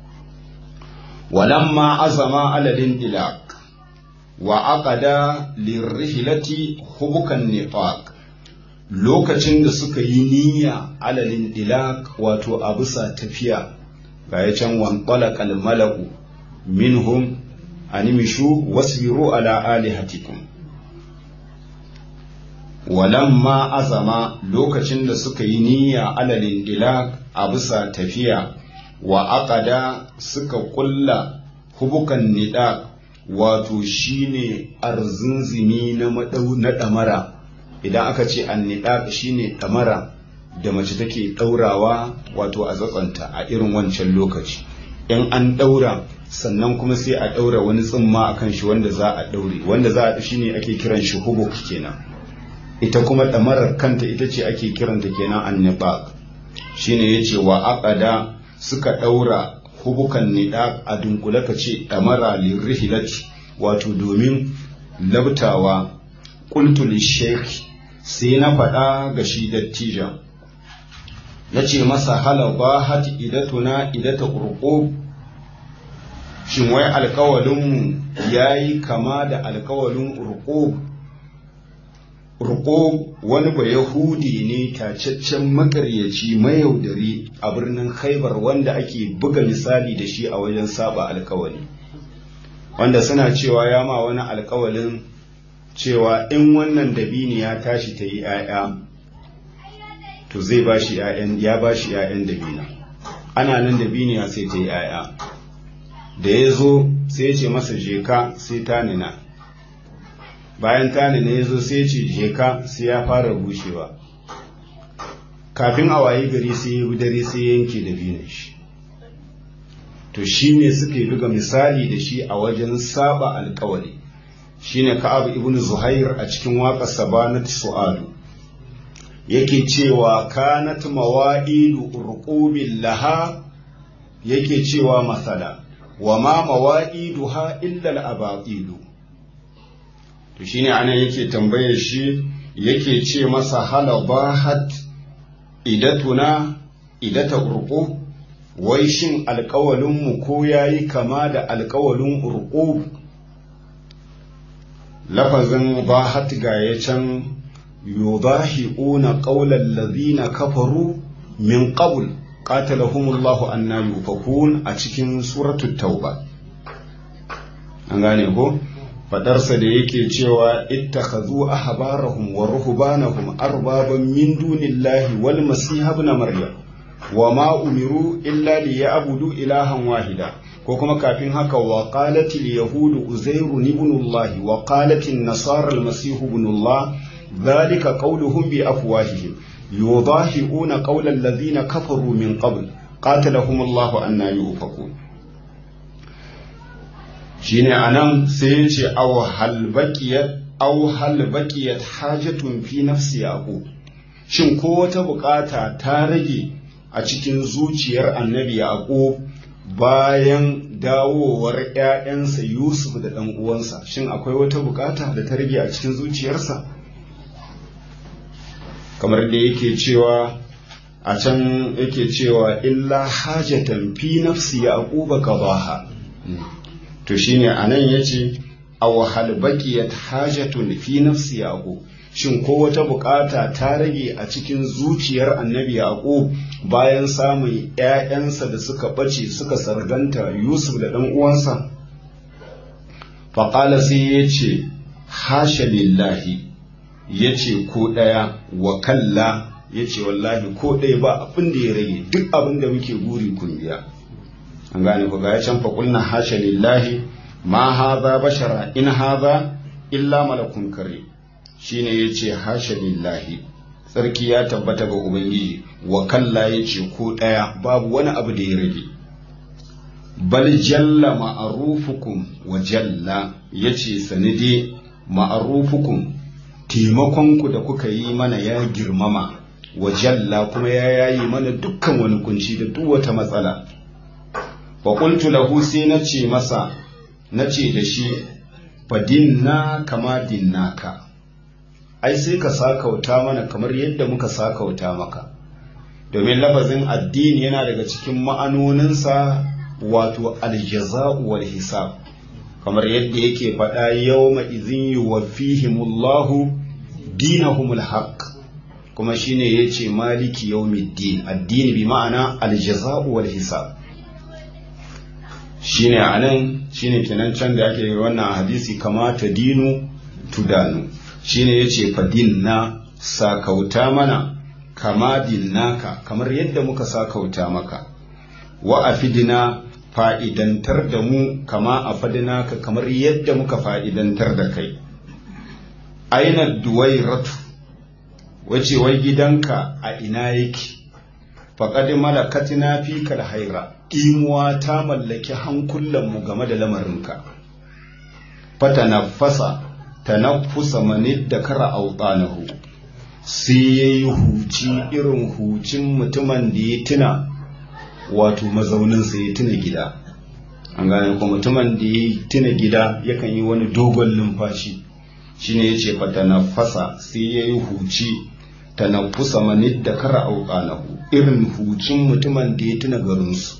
S1: walamma azama aladin dilak wa aqada lirrihlati hubukan nifaq lokacin da suka yi niyya alalin dilak wato a bisa tafiya ga ya can wanqala malaku minhum animishu wasbiru ala alihatikum walamma azama lokacin da suka yi niyya alalin dilak a bisa tafiya wa aqada suka kulla hubukan nida wato shine arzinzimi na madau na damara idan aka ce annida shine damara da mace take daurawa wato a zatsanta a irin wancan lokaci in an daura sannan kuma sai a daura wani tsimma akan shi wanda za a daure wanda za a shine ake kiran shi hubuk kenan ita kuma damarar kanta ita ce ake kiranta kenan annibaq shine yace wa aqada suka daura hubukan nida a dunkule ka ce damara lirrihilati wato domin labtawa qultu lishaykh sai na faɗa ga shi dattijan nace masa halaba hat idatuna idata qurqub shin wai alkawalinmu yayi kama da alkawalin urqub Ruko wani ba Yahudi ne tacaccen makaryaci mayaudari a birnin Khaibar wanda ake buga misali da shi a wajen saba alkawali. Wanda suna cewa ya ma wani alkawalin cewa in wannan dabini ya tashi ta yi ‘ya'ya, to zai ba shi ya ba shi ‘ya'yan dabina. Ana nan dabiniya sai ta yi ‘ya'ya. Da ya zo sai ce masa jeka sai ta nina. bayan tani ne ya zo sai ce jeka sai ya fara bushewa kafin a wayi gari sai ya dare sai ya yanke da binin shi to shi ne suke buga misali da shi a wajen saba alkawari shine ka'ab ibn zuhair a cikin waƙar sabanat su'alu yake cewa kanat mawa'idu urqubin laha yake cewa masala wa ma mawa'iduha illa al-abaqilu to shine anan yake tambayar shi yake ce masa halabahat idatuna idata urqu wai shin alƙawalin mu ko yayi kama da alƙawalin urqu lafazin bahat ga ya can yudahiuna qawlal ladhina kafaru min qabl qatalahumullahu anna yufakun a cikin suratul tauba an gane ko fadarsa da yake cewa ittakhadhu ahbarahum wa ruhbanahum arbaban min dunillahi wal masih ibn maryam wa ma umiru illa liya'budu ilahan wahida ko kuma kafin haka wa qalat al yahud uzairu ibn allah wa qalat an nasara al masih ibn allah dhalika qawluhum bi afwahihim yudahi'una qawla alladhina kafaru min qabl qatalahum allah anna yufakun shine anan sai ya ce aw hal baqiyat aw hal baqiyat hajatun fi nafsi yaqub shin ko wata bukata ta rage a cikin zuciyar annabi yaqub bayan dawowar ƴaƴansa yusuf da ɗan uwansa shin akwai wata bukata da ta rage a cikin zuciyarsa kamar da yake cewa a can yake cewa illa hajatan fi nafsi yaquba qadaha to shine anan yace aw hal baqiyat hajatun fi nafsi yaqub shin ko wata bukata ta rage a cikin zuciyar annabi yaqub bayan samun ƴaƴansa da suka bace suka sarganta yusuf da dan uwansa faqala sai yace hasha lillahi yace ko daya wa kalla yace wallahi ko ɗaya ba abin da ya rage duk abin da muke guri kun biya an gane ku ga ya can faƙulna hasha lillahi ma haza bashara in haza illa malakun kare shine yace hasha lillahi tsarki ya tabbata ga ubangiji wa kalla ya ce ko ɗaya babu wani abu da ya rage bal jalla ma'arufukum wa jalla ya ce sanide ma'arufukum taimakonku da kuka yi mana ya girmama wa jalla kuma ya yayi mana dukkan wani kunci da duk wata matsala wa qultu lahu sai na ce masa na ce da shi fadinna kama dinnaka ai sai ka sakauta mana kamar yadda muka sakauta maka domin lafazin addini yana daga cikin ma'anoninsa wato aljaza'u wal hisab kamar yadda yake faɗa yawma izin yuwaffihimullahu dinahumul haqq kuma shine yace maliki yawmiddin addini bi ma'ana aljaza'u wal hisab shine anan shine kenan can da ake wannan hadisi kama ta dinu tudanu shine yace fadinna sakauta mana kama dinnaka kamar yadda muka sakauta maka wa afidina fa'idantar da mu kama afadinaka kamar yadda muka fa'idantar da kai aina duwairatu wace wai gidanka a ina yake faƙad malakatina fi haira imuwa ta mallaki hankulanmu game da lamarinka fata nafasa ta nafusa manid da kara autanahu sai ya yi huci irin hucin mutumin da ya tuna wato mazauninsa ya tuna gida an gane ko mutumin da ya tuna gida yakan yi wani dogon numfashi shine ya ce fata nafasa sai ya yi huci ta nafusa manid da kara autanahu irin hucin mutumin da ya tuna garinsu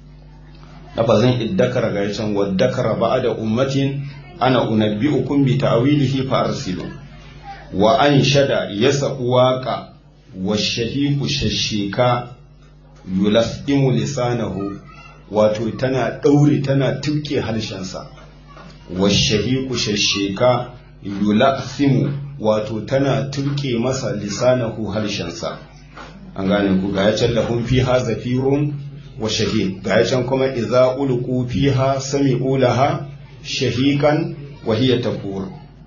S1: lafazin iddakara ga can waddakara ba da ummatin ana unabbi'ukum bi ta'wilihi fa arsilu wa an shada yasa waqa wa shahiqu shashika yulasimu lisanahu wato tana daure tana tuke halshensa wa shahiqu shashika yulasimu wato tana tuke masa lisanahu harshensa an gane ku ga ya can lahum fiha zafirun wa shahid ga can kuma idza ulqu fiha sami'u laha shahikan wa hiya tafur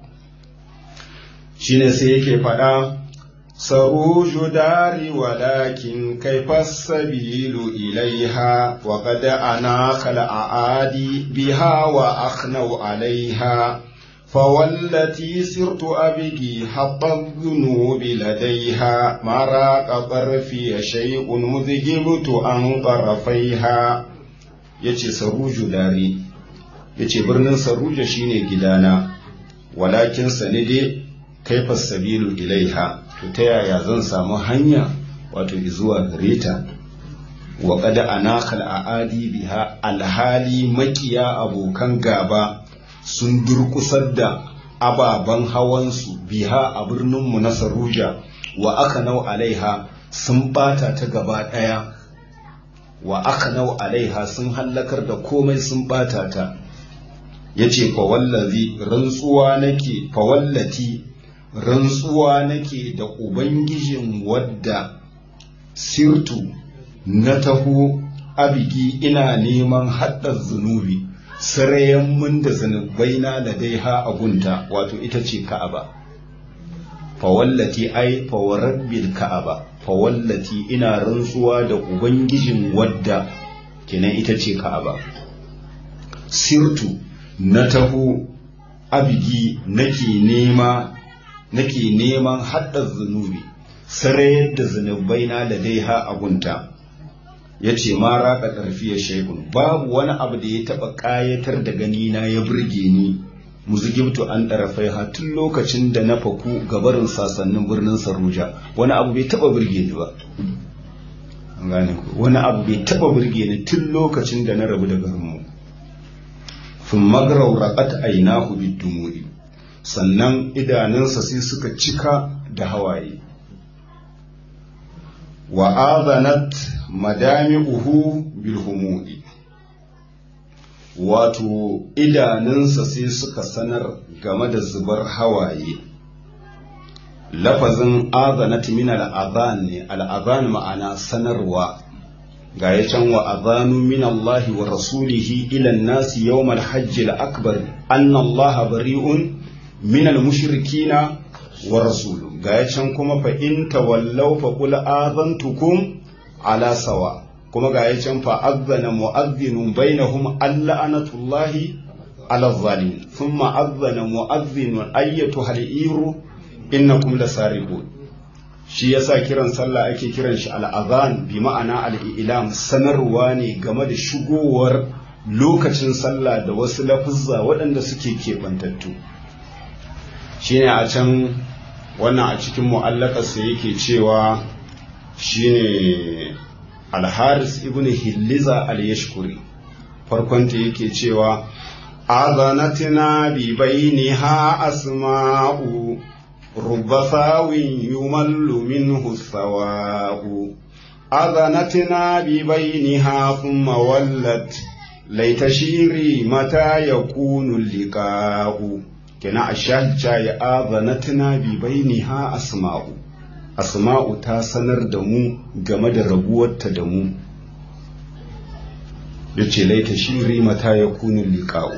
S1: shine sai yake faɗa saruju dari walakin kaifa sabilu ilaiha wa qad ana khala aadi biha wa akhnau alaiha فوالتي سرت أبكي حط الذنوب لديها ما راق طرفي شيء مذهبت عن طرفيها yace saruju dare yace birnin saruja shine gidana walakin sani dai kaifa sabilu ilaiha to ta yaya zan samu hanya wato zuwa gare ta wa qad anakal aadi biha alhali makiya abokan gaba sun durkusar da ababen hawansu biha a birninmu na Saruja wa aka nau alaiha sun bata ta gaba ɗaya wa aka nau alaiha sun hallakar da komai sun bata ta ya ce fawallazi rantsuwa nake fawallati rantsuwa nake da ubangijin wadda sirtu na taho abigi ina neman haɗar zunubi sarayen mun da zunubai na ladaiha a gunta wato ita ce ka'aba fawallati ai fawarabbil ka'aba fawallati ina rantsuwa da ubangijin wadda kenan ita ce ka'aba sirtu na taho abigi nake nema nake neman haddar zunubi sarayar da zunubai na ladaiha a gunta ya ce ma raka ƙarfiyar shaikun babu wani abu da ya taɓa ƙayatar da gani na ya burge ni muzugibtu an ɗarafai ha tun lokacin da na faku gabarin sasannin birnin saruja wani abu bai taɓa burge ni ba wani abu bai taɓa burge ni tun lokacin da na rabu da garinmu sun magarau raƙat ainahu bidumuri sannan idanunsa sai suka cika da hawaye wa azanat madami'uhu bil humudi wato idanunsa sai suka sanar game da zubar hawaye lafazin azanat min al'azan ne al'azan ma'ana sanarwa ga ya can wa azanu min Allah wa rasulihi ila nasi yawmal hajji al-akbar anna Allah bari'un min al-mushrikina wa rasuluhu ga can kuma fa in tawallaw fa qul azantukum ala sawa kuma ga can fa azzana mu'adhdhinun bainahum allanatullahi ala zalim thumma azzana mu'adhdhinun ayyatuha al-iru innakum lasariqun shi yasa kiran sallah ake kiran shi al'azan bi ma'ana al'ilam sanarwa ne game da shigowar lokacin sallah da wasu lafuzza waɗanda suke keɓantattu shine a can wannan a cikin mu'allakarsa yake cewa shine alharis ibn hilliza al-yashkuri farkonta yake cewa azanatina bi bainiha asma'u رب ثاو يمل منه الثواء أذنتنا ببينها ثم ولت ليت شيري متى يكون اللقاء كنا الشاهد شاي آذنتنا ببينها أسماء أسماء تاسنر دمو جمد ربوة دمو yace laita shiri mata ya kunu liqa'u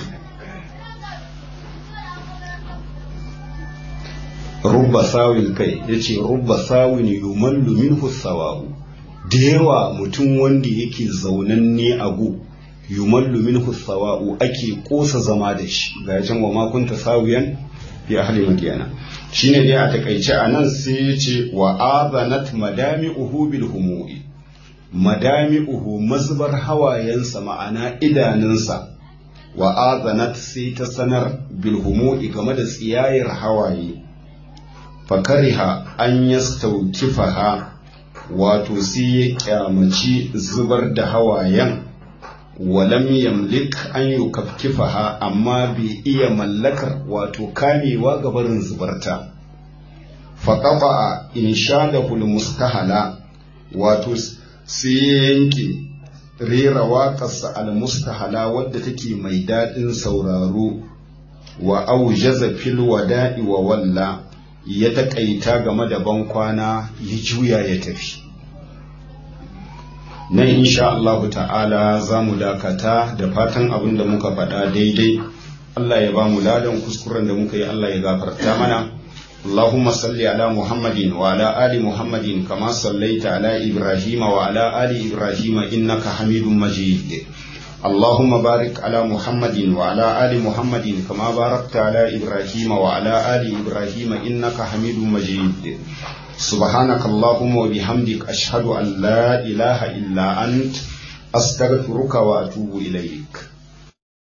S1: rubba sawin kai ya ce rubba sawin yumallu minhu sawa'u da yawa mutum wanda yake zaunanne a gu yumallu minhu sawa'u ake kosa zama da shi ga can wa makunta sawiyan fi ahli madiyana shine dai a takaice a nan sai ya ce wa azanat madami'uhu bil humuri madami'uhu mazbar hawayensa ma'ana idanunsa wa azanat sai ta sanar bil humuri game da tsiyayar hawaye fakariha an yastaukifaha wato sai ya kyamaci zubar da hawayen walam yamlik an yukafkifaha amma bai iya mallakar wato kamewa ga barin zubarta faƙafa in sha da mustahala wato sai ya yanke rera waƙarsa al-mustahala wadda take mai daɗin sauraro wa aujaza fil wada'i wa walla ya taƙaita game da bankwana ya juya ya tafi nan insha Allah ta'ala za mu dakata da fatan abin da muka faɗa daidai Allah ya ba mu ladan kuskuren da muka yi Allah ya gafarta mana اللهم صل على محمد وعلى آل محمد كما صليت على إبراهيم وعلى آل إبراهيم إنك حميد مجيد اللهم بارك على محمد وعلى آل محمد كما باركت على إبراهيم وعلى آل إبراهيم إنك حميد مجيد سبحانك اللهم وبحمدك أشهد أن لا إله إلا أنت أستغفرك وأتوب إليك